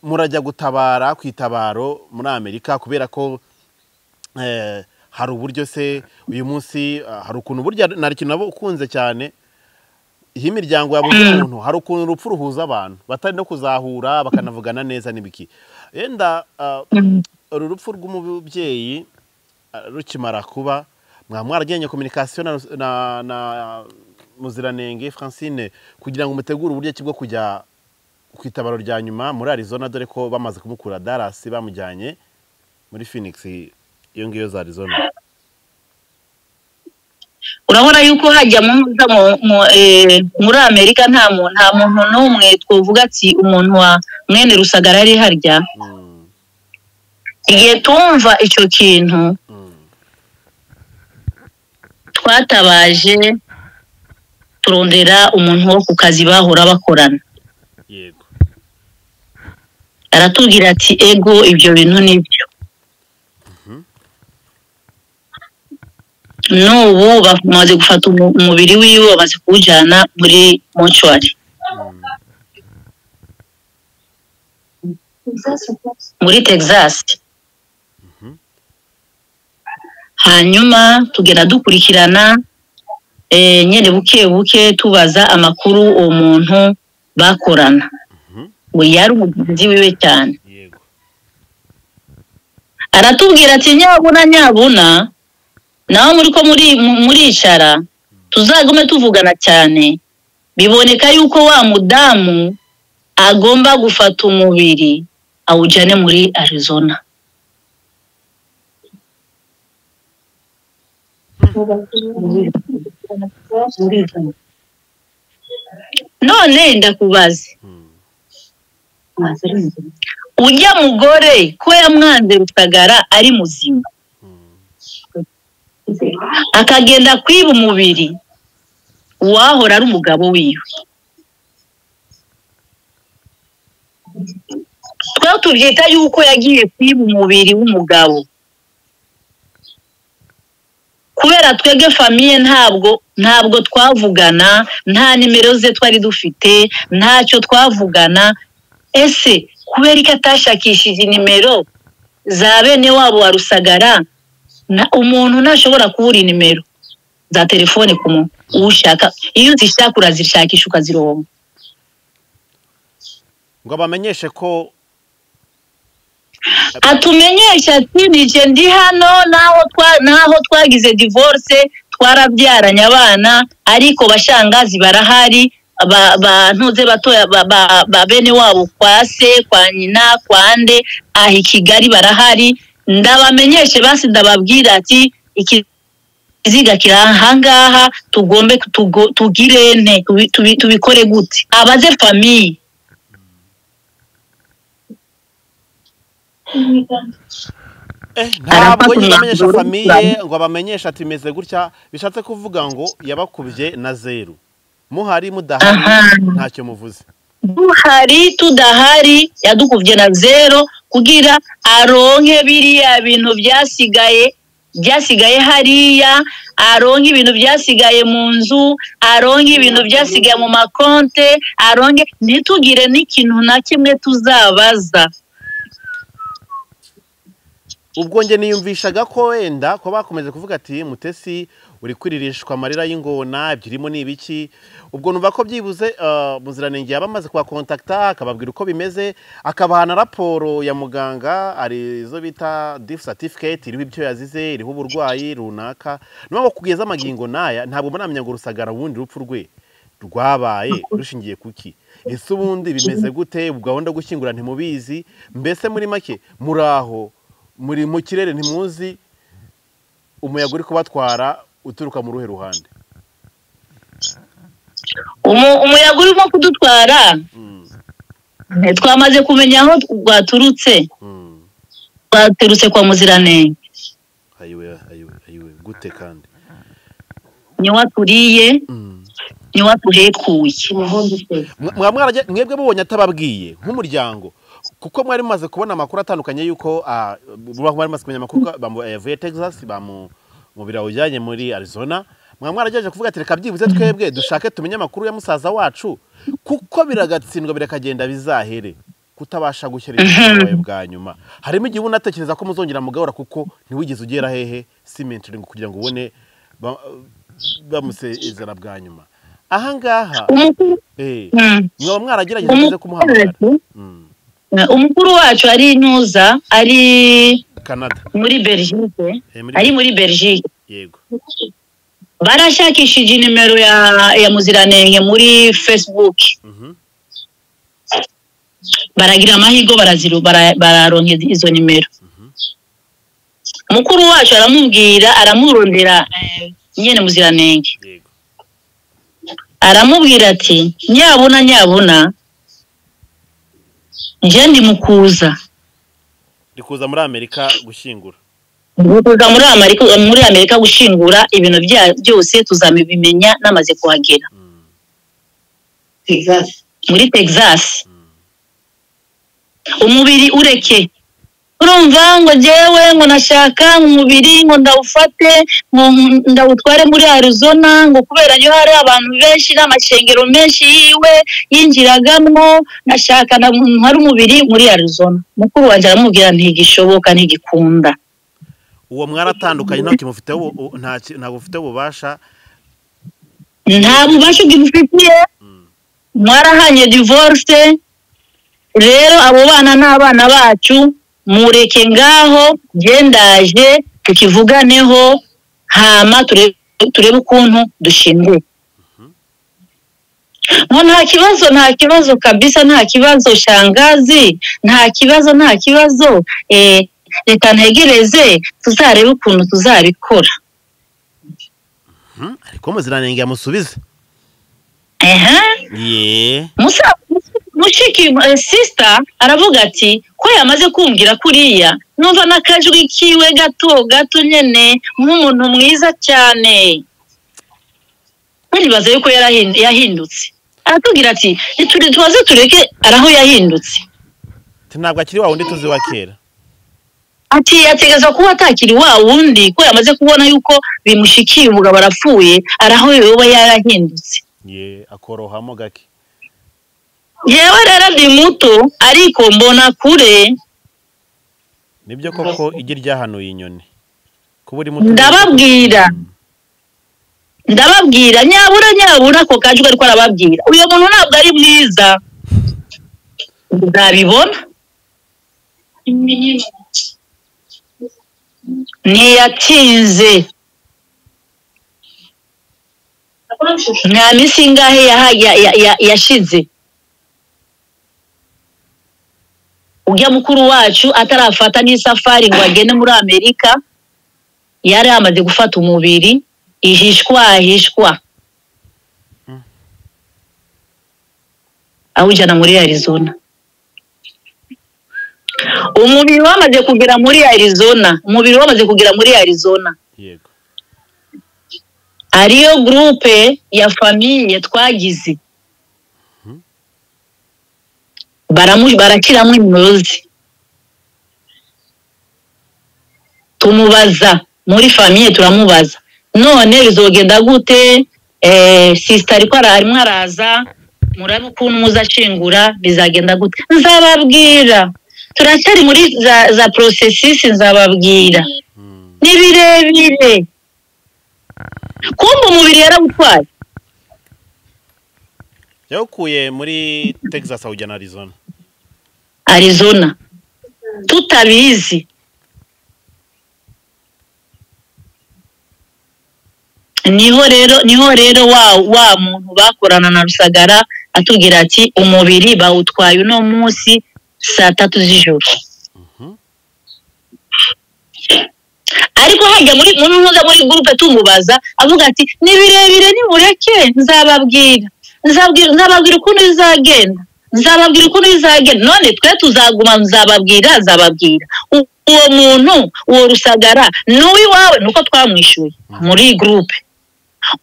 murajya gutabara ku itabaro muri amerika kubera ko eh, hari uburyo se uyu munsi ah, hari ukuntu burya nta kintu nabo ukunze cyane iyi miryango yabuze umuntu hari ukuntu urupfu ruhuza abantu batari no kuzahura bakanavugana neza n'ibiki yenda ah, uru rupfu rw'umubyeyi ah, rukimara kuba mwaba mwaragiranye kominikasiyo na, na, na muziranenge francine kugira ngo mutegure uburyo ki bwo kujya ku itabaro rya nyuma muri arizona dore ko bamaze kumukura darasi bamujyanye muri phoenix iyo ngiyo za arizona urabona yuko hajya mu mu- mu- eh, muri amerika nta muntu nta muntu n'umwe twavuga ati umuntu wa mwene rusagara ari harya Mm, igihe tumva icyo kintu mm, twatabaje turondera umuntu wo ku kazi bahora bakorana yego aratubwira ati ego ibyo bintu nibyo n'ubu bamaze gufata umu- umubiri wiwe bamaze kuwujyana muri mocuwari muri texas hanyuma tugenda dukurikirana eh, nyine buke buke tubaza amakuru uwo muntu bakorana ngo yari umugenzi wiwe cyane yego aratubwira ati nyabuna nyabuna nawe muri ko muri mu- muricara tuzagume tuvugana cyane biboneka yuko wa mudamu agomba gufata umubiri awujyane muri arizona none ndakubaze Mm, ujya mugore ko yamwanze rusagara ari muzima mm, akagenda kwiba umubiri uwahora ari umugabo wiwe twe tubyita yuko yagiye kwiba umubiri w'umugabo kubera twebwe famiye ntabwo ntabwo twavugana nta nimero ze twari dufite ntacyo twavugana ese kubera ko atashakishije nimero za bene wabo wa rusagara na umuntu ntashobora kubura inimero za telefone ku muntu ushaka iyo uzishaka urazishakisha ukazironka ngo abamenyeshe ko atumenyesha ati nije ndi hano naho twa- naho twagize divorce twarabyaranye abana ariko bashangazi barahari ba- bantuze batoya ba- ba- ba bene wabo kwa se kwa nyina kwa nde aha i kigali barahari ndabamenyeshe basi ndababwira ati iki ikiziga kiri ahangaha tugombe tugo- tugire ne tubi- tubi- tubikore gute abaze famiye Eh, Arafata ntabwo yamenyesha umwanzuro famiye w'uburambe. ngo abamenyeshe ati meze gutya bishatse kuvuga ngo yabakubye na zeru muhari mudahari Aha. ntacyo muvuze duhari tudahari yadukubye na zero kugira aronke biriya bintu byasigaye byasigaye hariya aronke ibintu byasigaye mu nzu aronke ibintu byasigaye mu makonte aronke ntitugire n'ikintu na kimwe tuzabaza ubwo njye niyumvishaga ko wenda ko bakomeje kuvuga ati mutesi uri kwiririshwa amarira y'ingona ibyirimo ni ibiki ubwo numva ko byibuze eh, muziranenge yaba amaze kubakontakita akababwira uko bimeze akabaha na raporo ya muganga ari izo bita difu satifiketi iriho ibyo yazize iriho uburwayi runaka niyo mpamvu kugeza amagingo n'aya ntabwo muramenya ngo rusagara ubundi rupfu rwe rwabaye rushingiye kuki ese ubundi bimeze gute gahunda yo gushyingura ntimubizi mbese muri make muri aho muri mu kirere ntimuzi umuyaga uri kubatwara uturuka mu ruhe ruhande Umu- umuyaga urimo kudutwara twamaze kumenya aho rwaturutse Mm. rwaturutse kwa muziranenge ayiwe ayiwe ayiwe gute kandi niwe aturiye niwe atuhekuye Mwa- mwaba mwarajya- mwebwe mubonye atababwiye nk'umuryango kuko mwari mumaze kubona amakuru atandukanye y'uko ah, mwari mumaze kumenya amakuru ko bamu- eh, yavuye texas bamubira ujyanye muri arizona mwaba mwaragejeje kuvuga ati reka byibuze twebwe dushake tumenye amakuru ya musaza wacu kuko biragatsindwa birakagenda bizahere kutabasha gushyira ibyawe bwa nyuma harimo igihe uba unatekereza ko muzongera mugahora kuko ntiwigeze ugera hehe simentoringi kugira ngo ubone ba- bamusezera bwa nyuma ahangaha umukuru eh, Mm. mwaba mwaragerageza mwese umukuru kumuhamagara wacu Mm. umukuru wacu ari i nyuza ari canada muri belgique Eh, muri- ari muri belgique yego barashakishije nimero ya ya muziranenge muri facebook Mhm. baragira amahirwe baraziru bara- bararonka izo nimero mukuru wacu aramubwira aramurondera eh, nyene muziranenge yego aramubwira ati nyabuna nyabuna njye ndi mu kuza ndi kuza muri amerika gushyingura Ndi kuza muri amerika muri amerika gushingura ibintu bya- byose tuzabimenya namaze kuhagera muri texas umubiri ureke urumva ngo jyewe ngo nashaka umubiri ngo ndawufate ngo ndawutware muri arizona ngo kubera yo hari abantu benshi n'amashengero menshi yiwe yinjiragamwo nashaka na- hari umubiri muri arizona mukuru wanjye aramubwira ntigishoboka ntigikunda uwo mwaratandukanye nta kintu ufiteho ubu- u- nta ki- ntabwo ufite ububasha nta bubasha bw'ibifitiye mwarahanye divorce rero abo bana ni abana bacu mureke ngaho gendaje tukivuganeho hama ture- turebe ukuntu dushinguye ngo nta kibazo nta kibazo kabisa nta kibazo shangazi nta kibazo nta kibazo eh, reka ntegereze tuzarebe ukuntu tuzabikora Mhm. ariko muziranenge yamusubize ehe ye musa mushiki eh, sister aravuga ati ko yamaze kumbwira kuriya numva n'akajwi kiwe gato gato nyene nk'umuntu mwiza cyane baribaza yuko yarahin- yahindutse aratubwira ati "Niture- tubaze tureke araho yahindutse Ati, ntabwo akiri wa wundi tuzi wa kera ati ategeza kuba atakiri wa wundi ko yamaze kubona yuko bimushikiye umugabo arapfuye araho yoba yarahindutse ye akorohamo gake yewe rero ndi muto ariko mbona kure nibyo koko igi ryahanuye inyoni kuba uri muto ndababwira ndababwira nyabura nyabura ako kajwi ariko arababwira uyu muntu ntabwo ari mwiza nzabibona ntiyatinze nta minsi ingahe yaha- ya- ya- ya- yashize ujya mukuru wacu atarafata n'isafari ngo agende muri amerika yari yamaze gufata umubiri ihishwa ahishwa awujyana muri arizona umubiri wamaze kugera muri arizona umubiri wamaze kugera muri arizona yego ariyo gurupe ya famiye twagize Baramu- barakiramo imirozi tumubaza muri famiye turamubaza none bizogenda gute Eh, sisita ariko ara- arimo araza murabe ukuntu muzashingura bizagenda gute nzababwira turacyari muri za, za porosesisi nzababwira ni birebire kumva umubiri yarawutwaye yawukuye muri texas awujyana arizona arizona tutabizi niho rero niho rero wa wa muntu bakorana na rusagara atubwira ati umubiri bawutwaye uno munsi saa tatu z'ijoro ariko hajya muri muri muza muri gurupe tumubaza avuga ati ni birebire nimureke nzababwira nzababwira nzababwira ukuntu bizagenda nzababwira ukuntu bizagenda none twe tuzaguma nzababwira nzababwira U- uwo muntu uwo rusagara ni uw'iwawe ni uko twamwishyuye muri iyi gurupe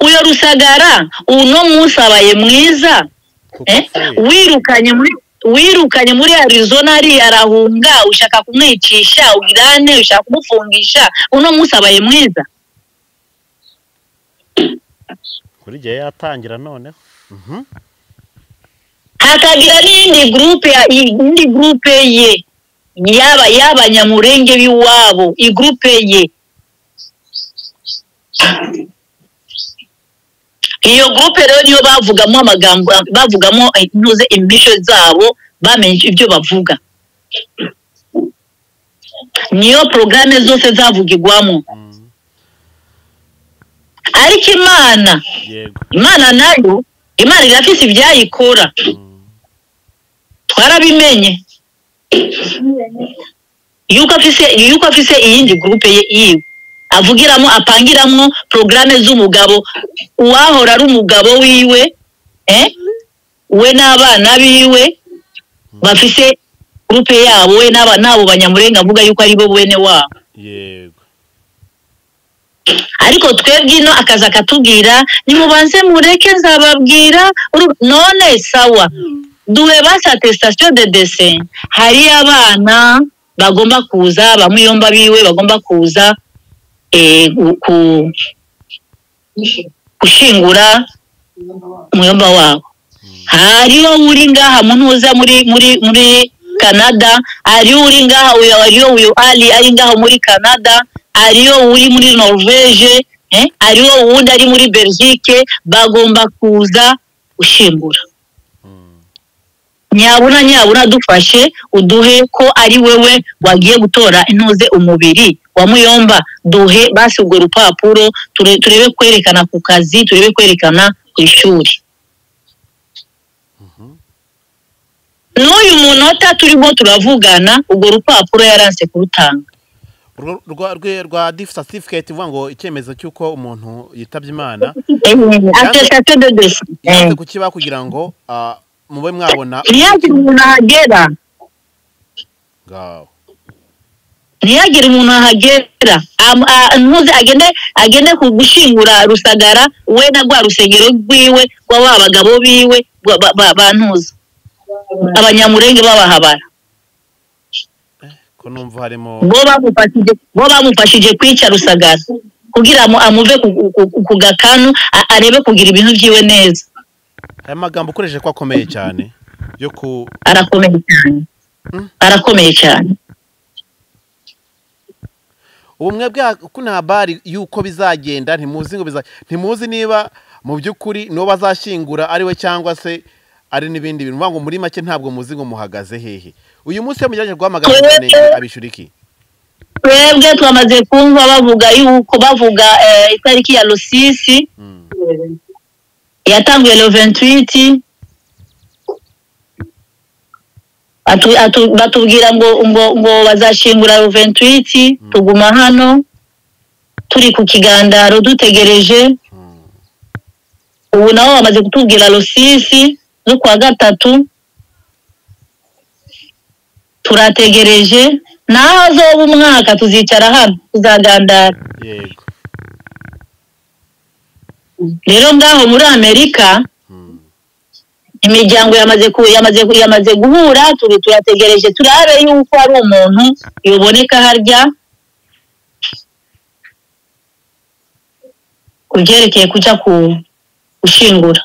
uyo rusagara uno munsi abaye mwiza kuko Eh, apfuye wirukanye muri wirukanye muri arizona ari arahunga ushaka kumwicisha ubirane ushaka kumufungisha uno munsi abaye mwiza kuri igihe yatangira noneho Mhm. hakagira n'indi gurupe ya- indi gurupe ye yaba y'abanyamurenge b'iwabo igurupe ye iyo gurupe rero niyo bavugamo amagambo bavugamo eh, ntuze imico zabo bamenye ibyo bavuga niyo porogaramu zose zavugirwamo Mm. ariko imana yego imana nayo imana irafise ibyayikora twarabimenye yuko afise yuko afise iyindi gurupe ye yiwe avugiramo apangiramo porogaramu z'umugabo uwahora ari umugabo wiwe eh? we n'abana biwe bafise gurupe yabo we n'aba- n'abo banyamurenga avuga yuko ari bo bene wabo yego ariko twebwe ino akaza akatubwira nimubanze mureke nzababwira uru- none sawa duhe ba satesitation de dese hari abana bagomba kuza bamwe yomba biwe bagomba kuza eh, gu- ku- gushingura umuyomba wabo hariho uri ngaha muntu uza muri muri muri canada hariho uri ngaha uyu hariho uyu ali ari ngaha muri canada hariho uri muri norvege eh? hariho uwundi ari muri belgique bagomba kuza gushimbura nyabuna nyabuna dufashe uduhe ko ari wewe wagiye gutora intuze umubiri wa muyomba duhe basi urwo rupapuro ture- turebe kwerekana ku kazi turebe kwerekana ku ishuri n'uyu munota turimo turavugana urwo rupapuro yaranse kurutanga Urwo- rwa rwe- rwa difu satifiketi ivuga ngo icyemezo cy'uko umuntu yitabye imana atestation de desi yanze kukibaha kugira ngo ah, mube mwabona ntiyagire umuntu ahagera ngaho ntiyagire umuntu ahagera Am- a- ntuze agende agende ku gushingura rusagara we na rwa rusengero rwiwe rwa ba bagabo biwe rwa- ba- ba- ba ntuza abanyamurenge b'abahabara ko numva harimo bo bamufashije bo bamufashije kwica rusagara kugira ngo amuve ku- ku- ku gakanu a- arebe kugira ibintu byiwe neza aya magambo ukoresheje ko akomeye cyane yo ku arakomeye cyane arakomeye cyane ubumwe bwa ko nta bari y'uko bizagenda ntimuzi ngo biza ntimuzi niba mu by'ukuri n'uwo bazashyingura ari we cyangwa se ari n'ibindi bintu uvuga ngo muri make ntabwo muzi ngo muhagaze hehe uyu munsi iyo mujyanye guhamagara umuntu abishyura iki twebwe twamaze kumva bavuga yuko bavuga eh, itariki ya rusisi Mm. yatanguye le 28 Atu- atu- batubwira ngo ngo ngo bazashingura le 28 tuguma hano turi ku kigandaro dutegereje Mm. ubu nabo bamaze kutubwira rusisi zo kuwa gatatu turategereje naho azoba umwaka tuzicara hano tuzagandara yego rero ngaho muri amerika Mm. imiryango yamaze ku, yamaze ku- yamaze guhura turi turategereje turabe yuko hari umuntu yoboneka harya ku byerekeye kujya ku gushingura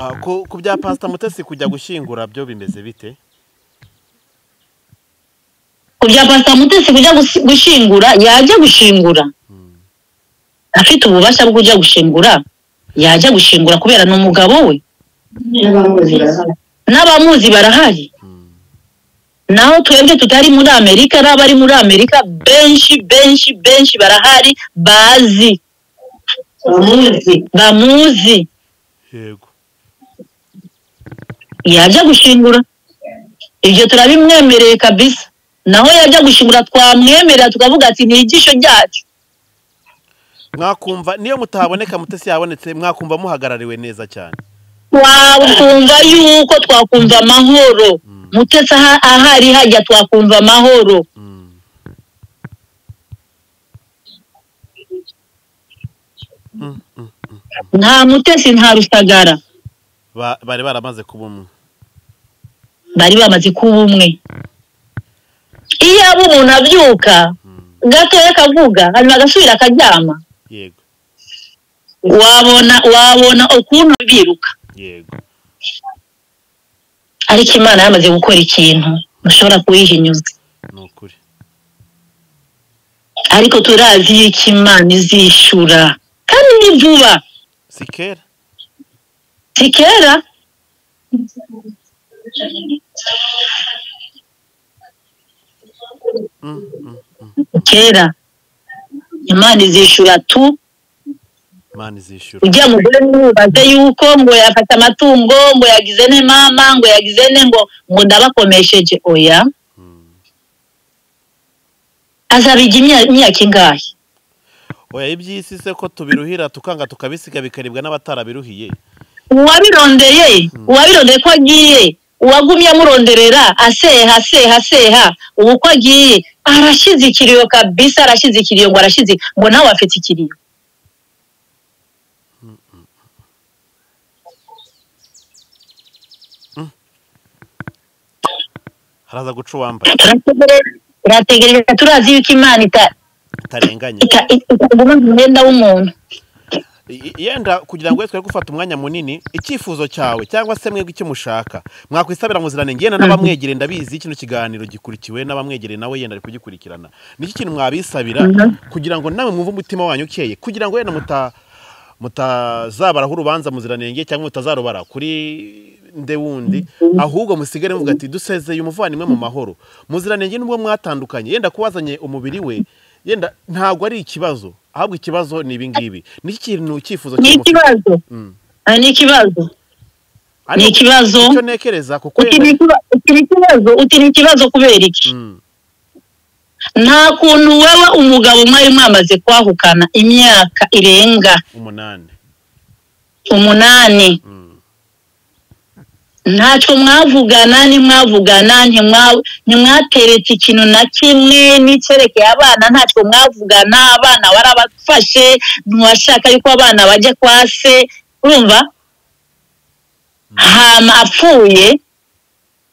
Ah, ku ku bya pasita mutesi kujya gushyingura byo bimeze bite kujya pasita mutesi kujya gusi- gushingura yajya gushingura afite ububasha bwo kujya gushingura yajya gushingura kubera ni umugabo we n'abamuzi barahari n'abamuzi barahari Mm. naho twebwe tutari muri amerika n'abari muri amerika benshi benshi benshi barahari bazi abamuzi bamuzi yego yajya gushingura ibyo turabimwemereye kabisa naho yajya gushingura twamwemerera tukavuga ati ni igisho ryacu mwakumva niyo mutahaboneka mutesi yabonetse mwakumva muhagarariwe neza cyane twakumva yuko twakumva amahoro mutetse aha- ahari hajya twakumva amahoro Mm. Mm, mm. nta mutesi nta rusagara Ba- bari baramaze kuba umwe bari bamaze kuba umwe iyo aba umuntu abyuka gatoya akavuga hanyuma agasubira akaryama yego wabona wabona ukuntu biruka yego ariko imana yamaze gukora ikintu mushobora kuyihinyuza ni ukuri ariko turazi yuko imana izishyura kandi ni vuba si kera si kera Mm, mm, mm. kera imana izishyura tu imana izishyura ujya mu gore ntubaze yuko ngo yafata amatungo ngo yagize ne mama ngo yagize ne ngo ngo ndabakomesheje oya azabijya imya- imyaka ingahe oya iby'isi se ko tubiruhira tukanga tukabisiga bikaribwa n'abatarabiruhiye uwabirondeye uwabirondeye ko agiye uwagumye amuronderera aseha aseha aseha ubu ko agiye arashyize ikiriyo kabisa arashyize ikiriyo ngo arashyize ngo nawe afite ikiriyo haraza guca uwambaye Turategereje- turategereje turazi yuko imana ita- utarenganye ita- itaguma mu mwenda w'umuntu I- i- yenda kugira ngo twere gufata umwanya munini icyifuzo cyawe cyangwa se mwebwe icyo mushaka mwakwisabira muziranenge yenda n'abamwegereye ndabizi kino kiganiro gikurikiwe n'abamwegereye nawe yenda ari kugikurikirana nicyo kintu mwabisabira kugira ngo nawe mwumve umutima wanyu ukeye kugira ngo yenda muta mutazabaraho urubanza muziranenge cyangwa mutazarubara kuri nde wundi ahubwo musigare muvuga ati dusezeye umuvandimwe mu mahoro muziranenge nubwo mwatandukanye yenda kuwazanye umubiri we yenda ntabwo ari ikibazo ahubwo ikibazo ni ibi ngibi ni ikintu icyifuzo ni cy'umufite. ikibazo Mm. Ah, ni ikibazo Ariko ni ikibazo. icyo ntekereza kuko uti ni yenda ikiba- uti ni ikibazo uti ni ikibazo kubera iki Mm, nta kuntu wewe umugabo mwari mwamaze kwahukana imyaka irenga umunani umunani Mm, ntacyo mwavugana ntimwavugana ntimwa- ntimwateretse ikintu na kimwe n'icyerekeye abana ntacyo mwavugana abana warabafashe ntiwashaka yuko abana bajya kwa se urumva hama apfuye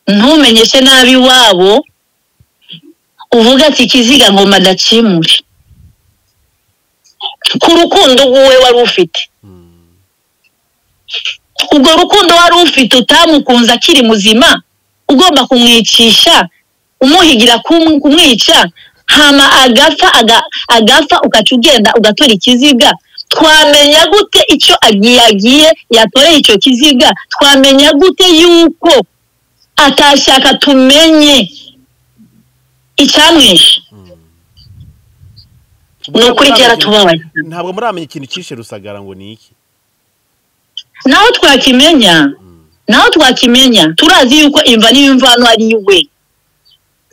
ntumenyeshe nabi iwabo uvuga ati ikiziga ngo madakimure ku rukundo rw'uwe wari ufite mm, ubwo rukundo wari ufite utamukunze akiri muzima ugomba kumwicisha umuhigira kum- kumwica hama agapfa aga- agapfa ugaca ugenda ugatora ikiziga twamenya gute icyo agiye agiye yatoreye icyo kiziga twamenya gute yuko atashaka tumenye icyamwishe ni ukuri byaratubabaye ntabwo muramenya ikintu cyishe rusagara ngo ni iki naho twakimenya naho twakimenya turazi yuko imva n'iyo mvano ari iwe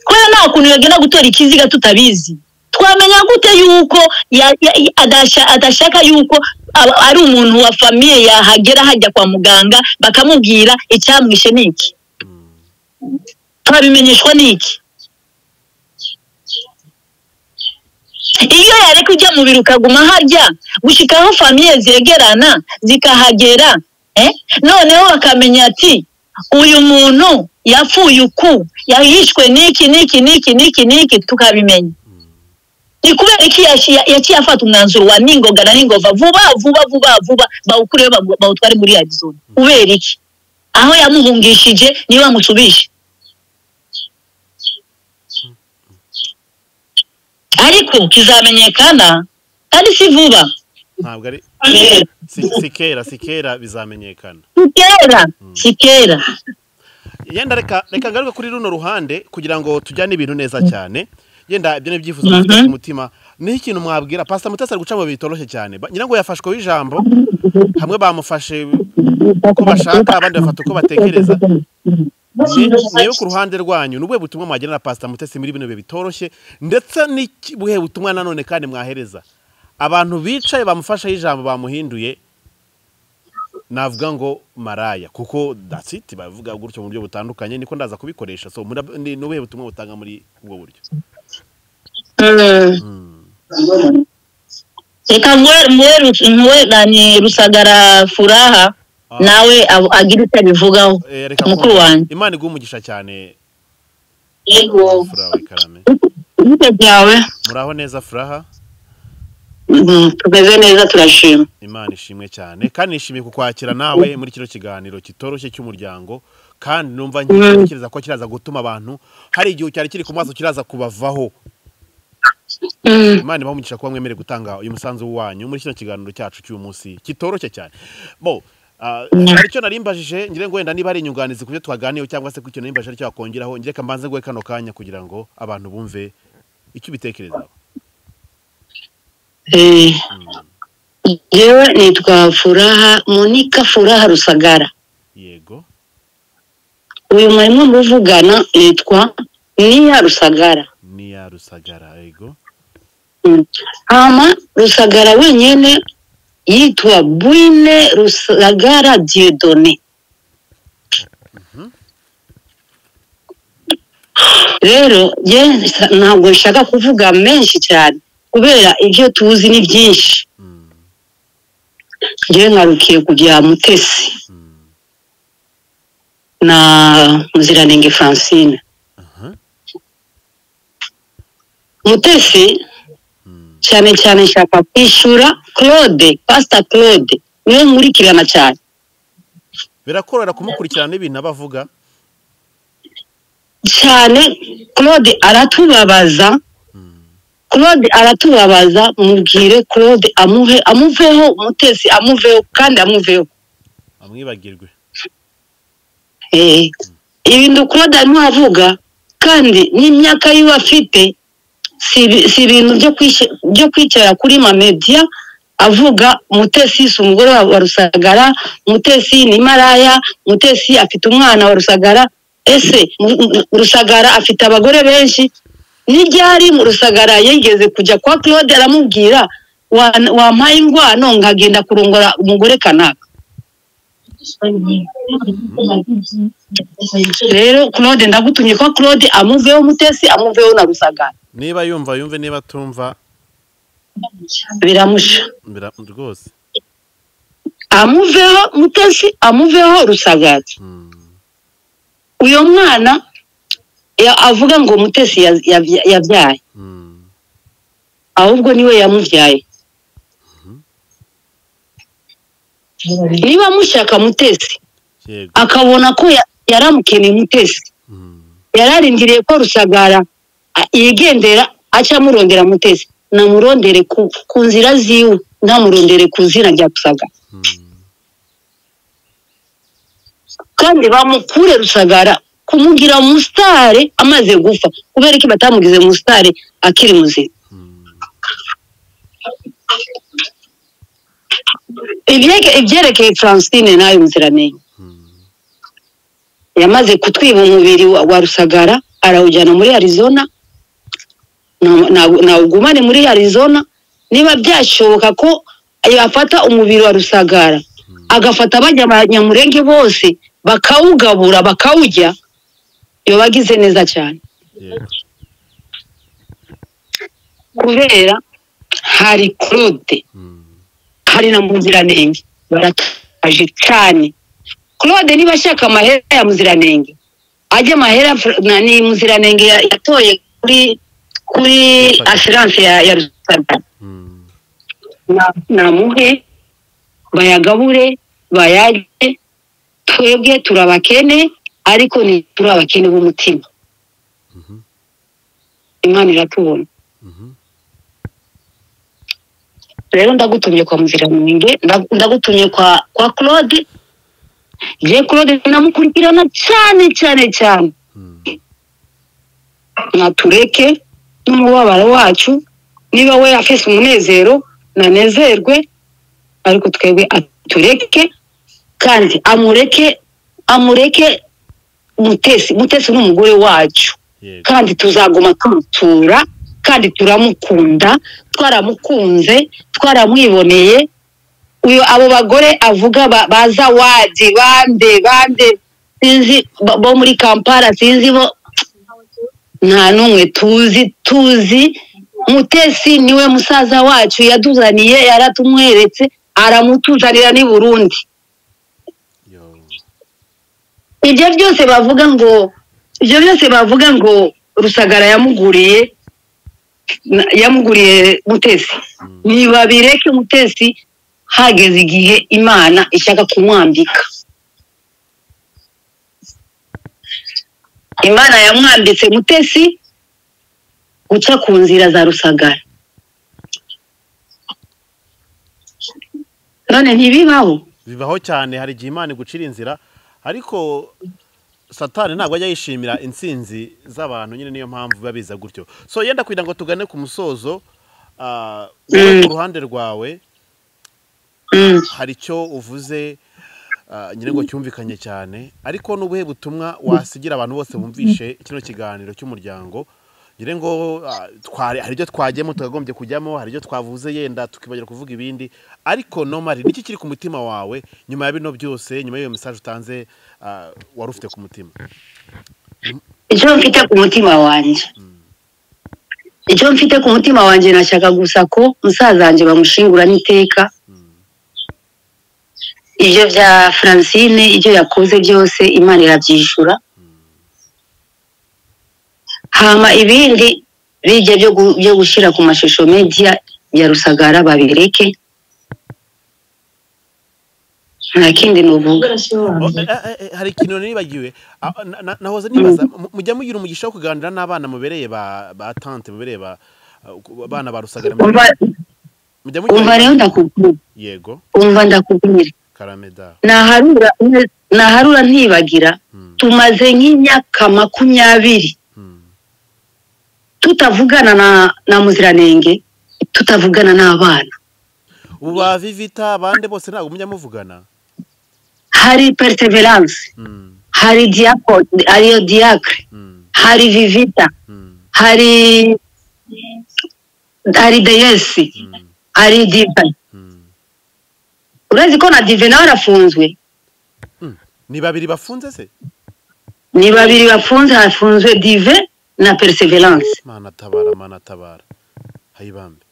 kubera nta kuntu yagenda gutora ikiziga tutabizi twamenya gute yuko ya- ya- ya- adasha- adashaka yuko aba- ari umuntu wa famiye yahagera hajya kwa muganga bakamubwira icyamwishe ni iki turabimenyeshwa n'iki iyo yareka ujya mu biro ukaguma harya gushyikaho famiye zegerana zikahagera eh? noneho bakamenya ati uyu muntu yapfuye uku yahishwe n'iki n'iki n'iki n'iki n'iki tukabimenya ni kubera iki yaci- ya- yaciye afata umwanzuro wa ningoga na ningova vuba vuba vuba vuba bawukureho bagu- bawutware muri arizona kubera iki aho yamuhungishije niyo bamusubije ariko kizamenyekana kandi si vuba ntabwo ari si si kera si kera bizamenyekana si kera si kera yenda reka reka ngaruke kuri runo ruhande kugira ngo tujyane ibintu neza cyane yenda ibyo ni ibyifuzo Mhm. mufite ku mutima niho ikintu mwabwira pasita mutesi ari guca mu bihe bitoroshye cyane Ba- nyirango yafashwe w'ijambo hamwe bamufashe uko bashaka abandi bafata uko batekereza Ni- niyo ku ruhande rwanyu ni ubuhe butumwa mwagenera pasita mutesi muri bino bihe bitoroshye ndetse n'iki- ubuhe butumwa nanone kandi mwahereza abantu bicaye bamufasheho ijambo bamuhinduye navuga ngo maraya kuko that's it bavuga gutyo mu buryo butandukanye niko ndaza kubikoresha so murab- ni ni ubuhe butumwa butanga muri ubwo buryo Mm. reka muwe- muwe Ru- muwe na ni rusagara furaha Ah. nawe ab- agire icyo abivugaho Eh, reka mukuru kumva. wanjye imana iguhe umugisha cyane yego furaha ikarame ibyo byawe muraho neza furaha Mhm, tumeze neza turashima imana ishimwe cyane kandi nishimiye kukwakira nawe muri kino kiganiro kitoroshye cy'umuryango kandi numva ntekereza ko kiraza gutuma abantu hari igihe cyari kiri ku maso kiraza kubavaho Mm. imana ibaho umugisha kuba mwemere gutanga uyu musanzu wanyu muri kino kiganiro cyacu cy'uyu munsi kitoroshye cyane bo ah, hari icyo nari mbajije ngira ngo wenda niba ari inyunganizi ku byo twaganiyeho cyangwa se ku ikintu nari mbajije aricyo wakongeraho ngira reka mbanze guhe kano kanya kugira ngo abantu bumve icyo ubitekerezaho Eh, Jewe nitwa Furaha Monika Furaha Rusagara. yego Uyu mwarimu muvugana nitwa Niya Rusagara. niya rusagara yego Ama Rusagara wenyine yitwa Bwine Rusagara Dieudonné. Rero je ntabwo nshaka kuvuga menshi cyane kubera ibyo tuzi ni byinshi. Mm, Jewe ngarukiye ku bya Mutesi. mm, na muziranenge francine aha, mutesi mm, cyane cyane nshaka kwishyura claude pasita claude niwe nkurikirana cyane birakorohera kumukurikirana ibintu aba avuga cyane claude aratubabaza claude aratubabaza mubwire claude amuhe amuveho mutesi amuveho kandi amuveho amwibagirwe Eh, ibintu claude arimo avuga kandi n'imyaka yiwe afite si ibi- si ibintu byo kwishye- byo kwicara kuri mamediya avuga mutesi si umugore wa wa rusagara mutesi ni maraya mutesi afite umwana wa rusagara ese Mu- Mu- rusagara afite abagore benshi n'ibyari mu rusagara yigeze kujya kwa claude aramubwira "Wa- wampaye ingwano nkagenda kurongora umugore kanaka rero claude ndagutumye ko claude amuveho mutesi amuveho na rusagara niba yumva yumve niba atumva biramusha bira- rwose amuveho mutesi amuveho rusagara Mm, uyu mwana ya- avuga ngo mutesi ya- yabya- yabyaye mm, ahubwo niwe yamubyaye niba amushaka mutesi yego akabona ko ya- yaramukeneye mutesi Mm, yararindiriye ko rusagara a- yigendera aca amurondera mutesi namurondere ku, ku nzira ziwe ntamurondere ku izina rya rusaga kandi bamukure rusagara kumugira musitare amaze gupfa kubera ko batamugize musitare akiri muzima Ibyeke- ibyerekeye francine nawe muziramenya yamaze kutwiba umubiri wa wa rusagara arawujyana muri arizona na- na- nawugumane muri arizona niba byashoboka ko yafata umubiri wa rusagara agafata abajya ba nyamurenge bose bakawugabura bakawujya yaba agize neza cyane kubera hari claude hari na muziranenge barataje cyane claude niba ashaka amahera ya muziranenge ajye amahera fr- na ni muziranenge ya- yatoye kuri kuri assurance ya ya rusagara Na- namuhe bayagabure bayarye twebwe turi abakene ariko ntituri abakene b'umutima imana iratubona rero ndagutumye kwa muziranenge ndag- ndagutumye kwa kwa claude je claude namukurikirana cyane cyane cyane natureke n'umubabaro wacu niba we afise umunezero nanezerwe ariko twebwe atureke kandi amureke amureke mutesi mutesi n'umugore wacu yego kandi tuzaguma tumutura kandi turamukunda twaramukunze twaramwiboneye uyu abo bagore avuga ba- baza wadi bande bande sinzi bo- bo muri kampala sinzi bo nta n'umwe tuzi tuzi mutesi niwe musaza wacu yatuzaniye yaratumweretse aramutuzanira n'i burundi ibyo byose bavuga ngo ibyo byose bavuga ngo rusagara yamuguriye na- yamuguriye mutesi niba bireke mutesi hageze igihe imana ishaka kumwambika imana yamwambitse mutesi guca ku nzira za rusagara none ntibibaho bibaho cyane hari igihe imana igucira inzira ariko satani ntabwo ajya yishimira intsinzi z'abantu nyine niyo mpamvu biba biza gutyo so yenda kugira ngo tugane ku musozo ah, wowe ku ruhande rwawe Mm. hari icyo uvuze ah, nyine ngo cyumvikanye cyane ariko n'ubuhe butumwa wasigira abantu bose bumvishe kino kiganiro cy'umuryango nyine ngo ah, twari- hari ibyo twagiyemo tukagombye kujyamo hari ibyo twavuze yenda tukibagira kuvuga ibindi ariko nomari niki kiri ku mutima wawe nyuma ya bino byose nyuma y'iyo mesaje utanze ah, wari ufite ku mutima icyo mfite ku mutima wanjye icyo mfite ku mutima wanjye nashaka gusa ko musaza wanjye bamushingura n'iteka ibyo bya francine ibyo yakoze byose imana irabyishyura hama ibindi bijya byo gu- byo gushyira ku mashusho media ya rusagara babireke nta kindi nuvuga Oh, eh, eh, eh, hari ikintu nibagiwe Ah, na- na- nahoze nibaza mu- mujya mugira umugisha wo kuganira n'abana mubereye ba ba tante mubereye ba ah, ku- abana ba rusagara umva mujya umva mugira rero ndakubwira yego umva ndakubwira karameda naharura naharura ntibagira tumaze nk'imyaka makumyabiri tutavugana na na muziranenge tutavugana n'abana ubu ba vivita abandi bose ntabwo mujya muvugana hari perseverance Mm, hari diaco ariyo diacre mm, hari vivita mm, hari hari deyesi mm, hari diva mm. urazi ko na dive nawe arafunzwe ni babiri bafunze se ni babiri bafunze hafunzwe dive na perseverance mana tabara mana tabara hayibambe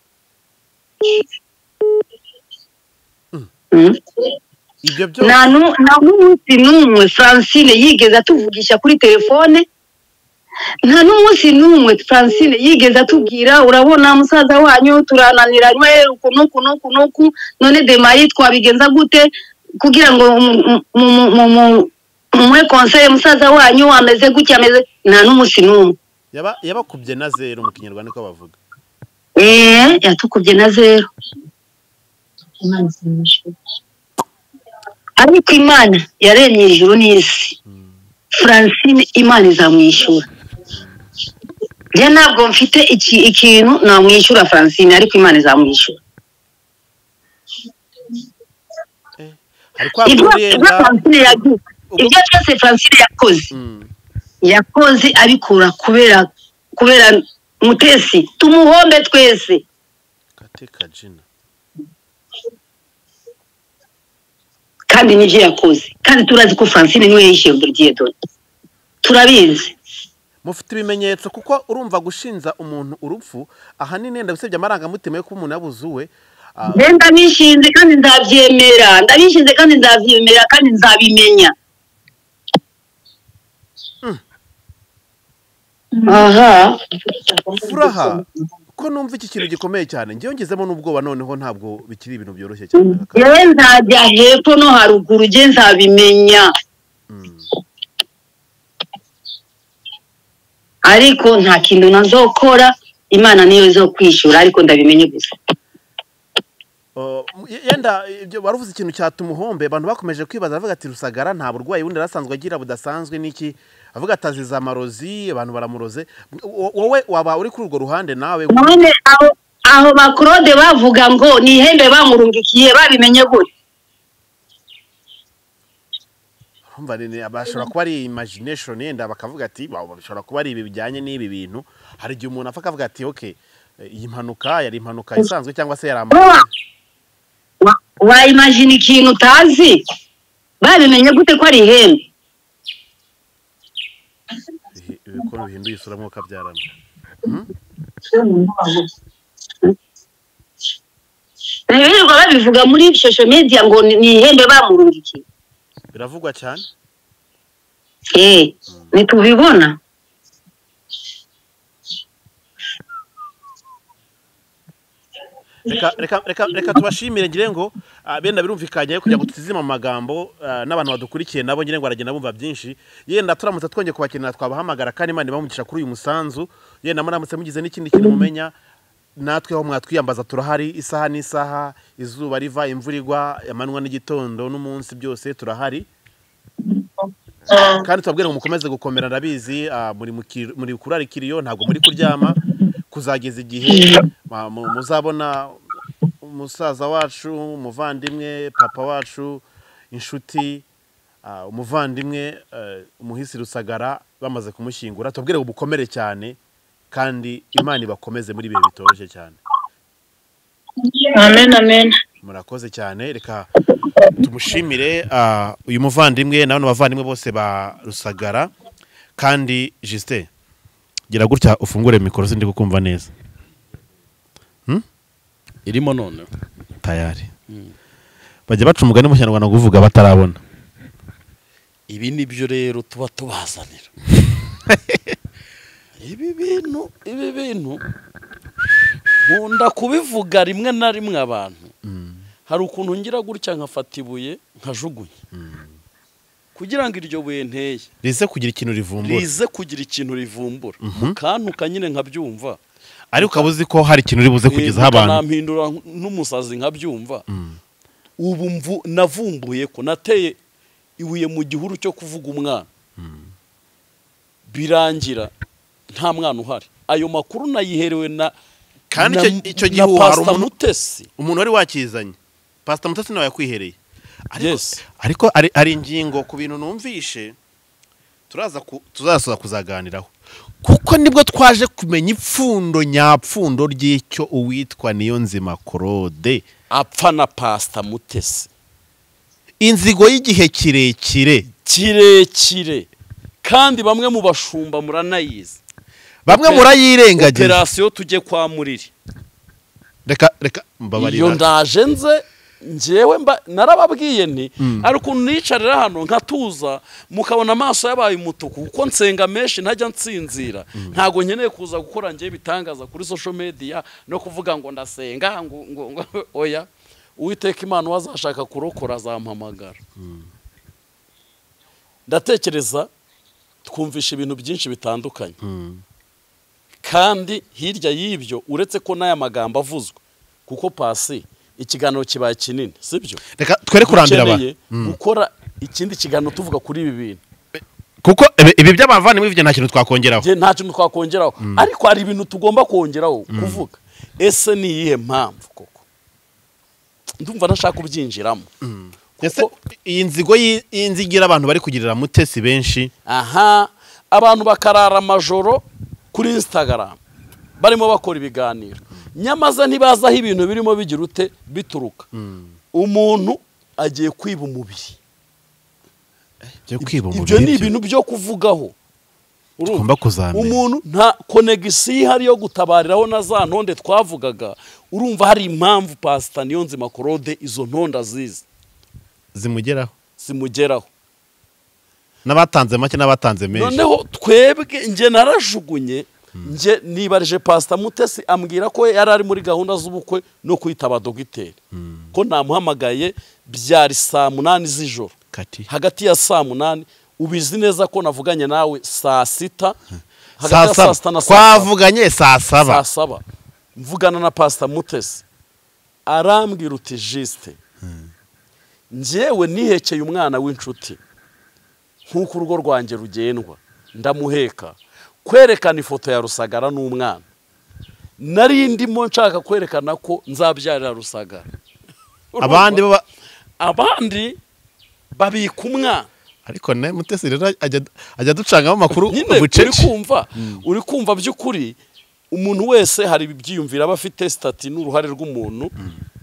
Mm. ibyo byose nta nu- nta n'umunsi n'umwe francine yigeze atuvugisha kuri telefone nta n'umunsi n'umwe francine yigeze atubwira urabona musaza wanyu turananiranywe uku n'uku n'uku n'uku none demayi twabigenza gute kugira ngo mu- mu- mu- mu- mu- mumuhe konseye musaza wanyu ameze gutya ameze nta n'umunsi n'umwe yaba yabakubye na zero mu kinyarwanda niko bavuga eee yatukubye na zero imana isa n'ijuru ariko imana yaremye ijuru n'isi francine imana izamwishyura njye ntabwo mfite iki ikintu namwishyura francine ariko imana izamwishyura hari kwa ibyo guhurira ibyo francine yagize ibyo byose francine yakoze Mm, yakoze abikura kubera kubera mutesi tumuhombe twese Kate Kajina. kandi nibyo yakoze kandi turazi ko francine niwe yishyuye dore turabizi mufite ibimenyetso kuko urumva gushinja umuntu urupfu ahanini ndabisebye amarangamutima yo kuba umuntu yabuze uwe Ah, Njye ndabishinze kandi ndabyemera ndabishinze kandi ndabyemera kandi nzabimenya aha furaha ko numva iki kintu gikomeye cyane ngewe ngizemo n'ubwoba noneho ntabwo bikiri ibintu byoroshye cyane aka- yewe nzajya hepfo no haruguru njye nzabimenya Mm, ariko nta kintu nazokora imana niyo zo kwishyura ariko ndabimenye gusa oh, yenda ibyo wari uvuze ikintu cyatuma umuhombe abantu bakomeje kwibaza bavuga ati rusagara nta burwayi bundi yari asanzwe agira budasanzwe n'iki avuga ati aziza amarozi abantu baramuroze Wo- wowe waba uri kuri urwo ruhande nawe none aho aho bakorode bavuga ngo ni ihembe bamurungikiye babimenye gute Urumva ni- ni- bashobora kuba ari imagination yenda bakavuga ati "Wow, bishobora kuba ari ibi bijyanye n'ibi bintu hari igihe umuntu apfa akavuga ati okay eh, iyi mpanuka yari impanuka isanzwe cyangwa se yari ama Wa- wa- wayimajina ikintu utazi babimenye gute ko ari ihembe Bihi- ibikoro bihinduye isura nk'uko abyarana birirwa babivuga muri social media ngo ni ni ihembe bamurungikiye biravugwa cyane eh ntitubibona reka reka reka reka tubashimire ngire ngo ah, benda birumvikanye kugira ngo tutizime mu magambo ah, n'abantu badukurikiye nabo ngire ngo baragenda bumva byinshi yenda turamutse twongeye kubakenera twabahamagara kandi imana ibamugisha kuri uyu musanzu yenda muramutse mugize n'ikindi kintu mumenya natwe aho mwatwiyambaza turahari isaha n'isaha izuba riva imvura igwa amanywa n'igitondo n'umunsi byose turahari kandi tubabwire ngo mukomeze gukomera ndabizi ah, muri mu kir- muri kurarikiriyo ntabwo muri kuryama kuzageza igihe ma- mu- muzabona umusaza wacu umuvandimwe papa wacu inshuti ah, umuvandimwe eh, umuhisi rusagara bamaze kumushyingura tubabwire ngo mukomere cyane kandi imana ibakomeze muri ibihe bitoroshye cyane amen amen murakoze cyane reka tumushimire ah, uyu muvandimwe n'abandi bavandimwe bose ba rusagara kandi jisite gira gutya ufungure mikoro sindi kukumva neza irimo none tayari bajya baca umugani mu kinyarwanda ngo uvuga batarabona ibi ni byo rero tuba tubazanira ibi bintu ibi bintu nkunda kubivuga rimwe na rimwe abantu hari ukuntu ngira gutya nkafata ibuye nkajugunya kugira ngo iryo buye nteye rize kugira ikintu rivumbura rize kugira ikintu rivumbura mukantuka nyine nkabyumva ariko ukaba uzi ko hari ikintu ribuze kugezaho abantu nampindura n'umusazi nkabyumva ubu mvu navumbuye ko nateye ibuye mu gihuru cyo kuvuga umwana birangira nta mwana uhari ayo makuru nayiherewe na Kandi na- icyo- icyo na gihe uhari Pastor umuntu- mutesi umuntu wari wakizanye pasita mutasi nawe yakwihereye ariko Yes. ariko hari hari ingingo ku bintu numvishe turaza ku- tuzasoza kuzaganiraho kuko nibwo twaje kumenya ipfundo nyapfundo ry'icyo uwitwa niyo nzima korode apfa na pasita mutesi inzigo y'igihe kirekire kirekire kandi bamwe mu bashumba muranayizi bamwe Ope- murayirengagiza operasiyo tujye kwa muriri reka reka iyo mbabarira ndaje nze njyewe mba narababwiye nti ari ukuntu nicarira hano nkatuza mukabona amaso yabaye umutuku kuko nsenga menshi ntajya nsinzira ntabwo nkeneye kuza gukora njyewe ibitangaza kuri social media no kuvuga ngo ndasenga ngo ngo ngo oya uwiteka imana wazashaka kurokora azampamagara ndatekereza twumvisha ibintu byinshi bitandukanye kandi hirya y'ibyo uretse ko n'aya magambo avuzwe kuko pasi ikiganiro kibaye kinini sibyo reka twere kurambira abantu Dukeneye gukora ikindi kiganiro tuvuga kuri ibi bintu kuko ibi- ibi by'abavandimwe ibyo nta kintu twakongeraho nta kintu twakongeraho ariko hari ibintu tugomba kongeraho kuvuga ese ni iyihe mpamvu koko ndumva ntashaka kubyinjiramo Ese iyi nzigo y'i- iyi nzigira abantu bari kugirira mutesi benshi aha abantu bakarara amajoro kuri instagram barimo bakora ibiganiro nyamaza ntibazi aho ibintu birimo bigira ute bituruka umuntu agiye kwiba umubiri byo kwiba ibyo ni umubiri ibintu byo kuvugaho Urumva? Tugomba kuzamenya. umuntu nta konegisiyo ihari yo gutabariraho na za ntonde twavugaga urumva hari impamvu pasita niyo nzima korode izo ntonde azizi zimugeraho zimugeraho n'abatanze make n'abatanze menshi noneho twebwe nge narajugunye nge nibarije pasita mutesi ambwira ko yari ari muri gahunda z'ubukwe no kwitaba dogiteri ko namuhamagaye byari saa munani z'ijoro kati hagati ya saa munani ubizi neza ko navuganye nawe saa sita hagati saa saba ya saa sita na saa saba twavuganye saa saa saba saba mvugana na pasita mutesi arambwira uti jisite njyewe nihekeye umwana w'inshuti nk'uko urugo rwanjye rugendwa ndamuheka kwerekana ifoto ya rusagara n'umwana nari ndimo nshaka kwerekana ko nzabyarira rusagara abandi bo ba- abandi babika umwana ariko ne mutesi rero ajya- ajya aducangamo amakuru nyine uri bucece kumva uri kumva by'ukuri umuntu wese hari ibyiyumvira aba afite sitati n'uruhare rw'umuntu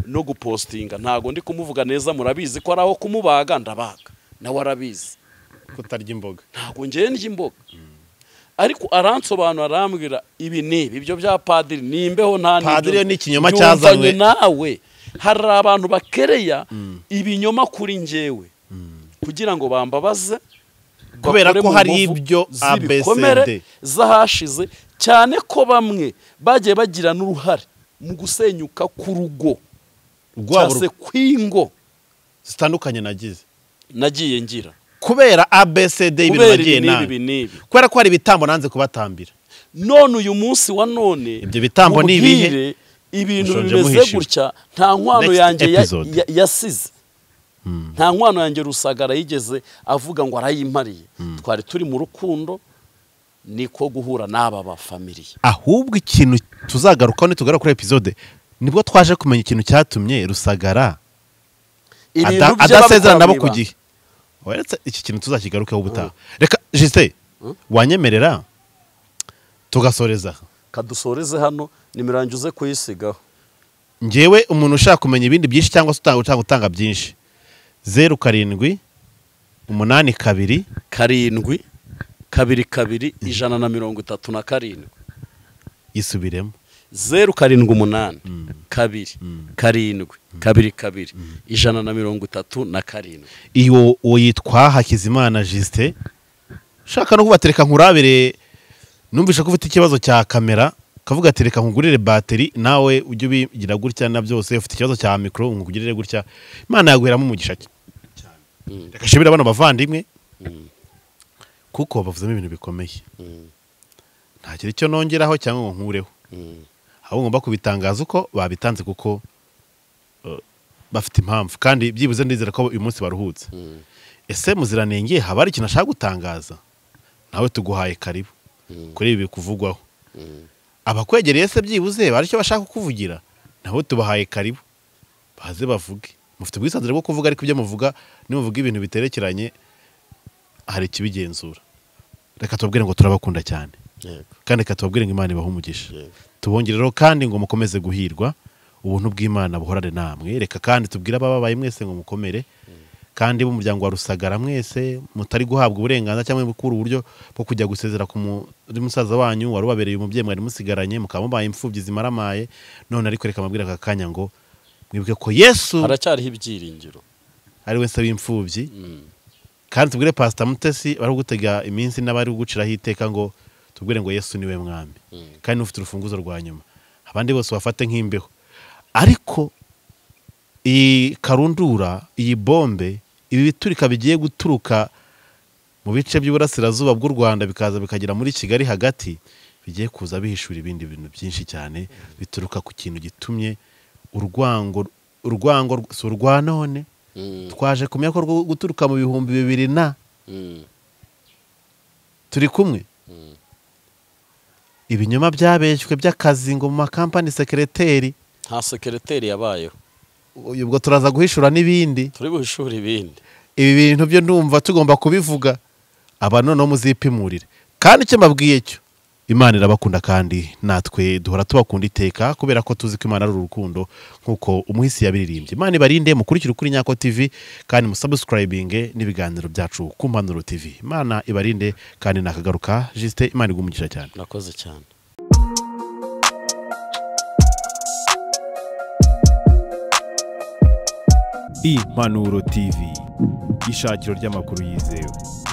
no gupostinga ntabwo ndi kumuvuga neza murabizi ko ari aho kumubaga ndabaga nawe arabizi kutarya imboga ntabwo ngewe ndya ariko aransobanura arambwira ibi ni ibi ibyo bya padiri ni imbeho nta n'ibyo- Padiri yo ni ikinyoma Yumva cyazanywe. njye nawe hari abantu bakereya ibinyoma kuri njyewe kugira ngo bambabaze Kubera bakore ko mu hari muvu ibyo z'ibikomere ABCD. z'ahashize cyane ko bamwe bagiye bagira n'uruhare mu gusenyuka k'urugo urwabo cyangwa se kw'ingo zitandukanye nagize nagiye ngira kubera abcd y'ibintu kubera nagiye ibi n'ibi nabi n'ibi kubera ko hari ibitambo nanze kubatambira none uyu munsi wa none Ibyo bitambo ni ibihe? ubwire ibintu Mushonje bimeze muhishiwe. gutya nta nkwano Next yanjye ya- episode. ya- yasize nta nkwano yanjye rusagara yigeze avuga ngo arayimariye twari turi mu rukundo niko guhura n'aba bafamiliye ahubwo ikintu tuzagarukaho nitugaruka kuri episode nibwo twaje kumenya ikintu cyatumye rusagara ada- adasezerana nabo ku gihe weretse iki kintu tuzakigarukeho ubutaha reka jisite wanyemerera tugasoreza kadusoreze hano nimirangize kuyisigaho ngewe umuntu ushaka kumenya ibindi byinshi cyangwa se utanga utanga utanga byinshi zeru karindwi umunani kabiri karindwi kabiri kabiri ijana na mirongo itatu na karindwi yisubiremo zeru karindwi umunani kabiri karindwi kabiri kabiri ijana na mirongo itatu na karindwi iyo uwo yitwa hakizimana jisite ushaka no kubatereka nkurabire numvishe ko ufite ikibazo cya kamera ukavuga ati reka nkugurire bateri nawe ujye ubigira gutya na byose ufite ikibazo cya mikoro nkugurire gutya imana yaguheramo umugisha cy- cyane reka shimira bano bavandimwe kuko bavuzemo ibintu bikomeye ntakiri icyo nongeraho cyangwa ngo nkureho ahubwo ngomba kubitangaza uko babitanze kuko eh, bafite impamvu kandi byibuze ndizera ko uyu munsi baruhutse ese muziranenge haba hari ikintu ashaka gutangaza nawe tuguhaye karibu kuri ibi kuvugwaho abakwegereye se byibuze hari icyo bashaka kukuvugira nawe tubahaye karibu baze bavuge mufite ubwisanzure bwo kuvuga ariko ibyo muvuga nimuvuga ibintu biterekeranye hari ikibigenzura reka tubabwire ngo turabakunda cyane kandi reka tubabwire ngo imana ibahe umugisha tubongereho kandi ngo mukomeze guhirwa ubuntu bw'imana buhorane namwe reka kandi tubwire abababaye mwese ngo mukomere kandi b'umuryango wa rusagara mwese mutari guhabwa uburenganzira cyangwa gukura uburyo bwo kujya gusezera ku muri musaza wanyu wari ubabereye umubyeyi mwari musigaranye mukaba mubaye imfubyi zimaramaye none ariko reka mabwire aka kanya ngo mwibuke ko yesu haracyariho ibyiringiro ari we nsaba imfubyi kandi tubwire pasita mutesi bari gutega iminsi n'abari guciraho iteka ngo tubwire ngo yesu niwe mwami kandi n'ufite urufunguzo rwa nyuma abandi bose bafate nk'imbeho ariko iyi karundura iyi bombe ibi biturika bigiye guturuka mu bice by'uburasirazuba bw'u rwanda bikaza bikagera muri kigali hagati bigiye kuza bihishura ibindi bintu byinshi cyane bituruka ku kintu gitumye urwango urwango rw- si urwa none Mm, twaje kumenya ko rwo guturuka mu bihumbi bibiri na mm, turi kumwe mm. ibinyoma byabeshywe by'akazi ngo mu makampani sekereteri nta sekereteri yabayeho uyu ubwo turaza guhishura n'ibindi turi buhishure ibindi ibi bintu byo ndumva tugomba kubivuga aba noneho muzipimurire kandi icyo mbabwiye cyo imana irabakunda kandi natwe duhora tubakunda iteka kubera ko tuzi ko imana ari urukundo nk'uko umuhisi yabiririmbye imana ibarinde mukurikire ukuri nyako tv kandi musabusikarayibinge n'ibiganiro byacu ku mpanuro tv imana ibarinde kandi nakagaruka jisite imana igumugisha cyane nakoze cyane impanuro tv ishakiro ry'amakuru yizewe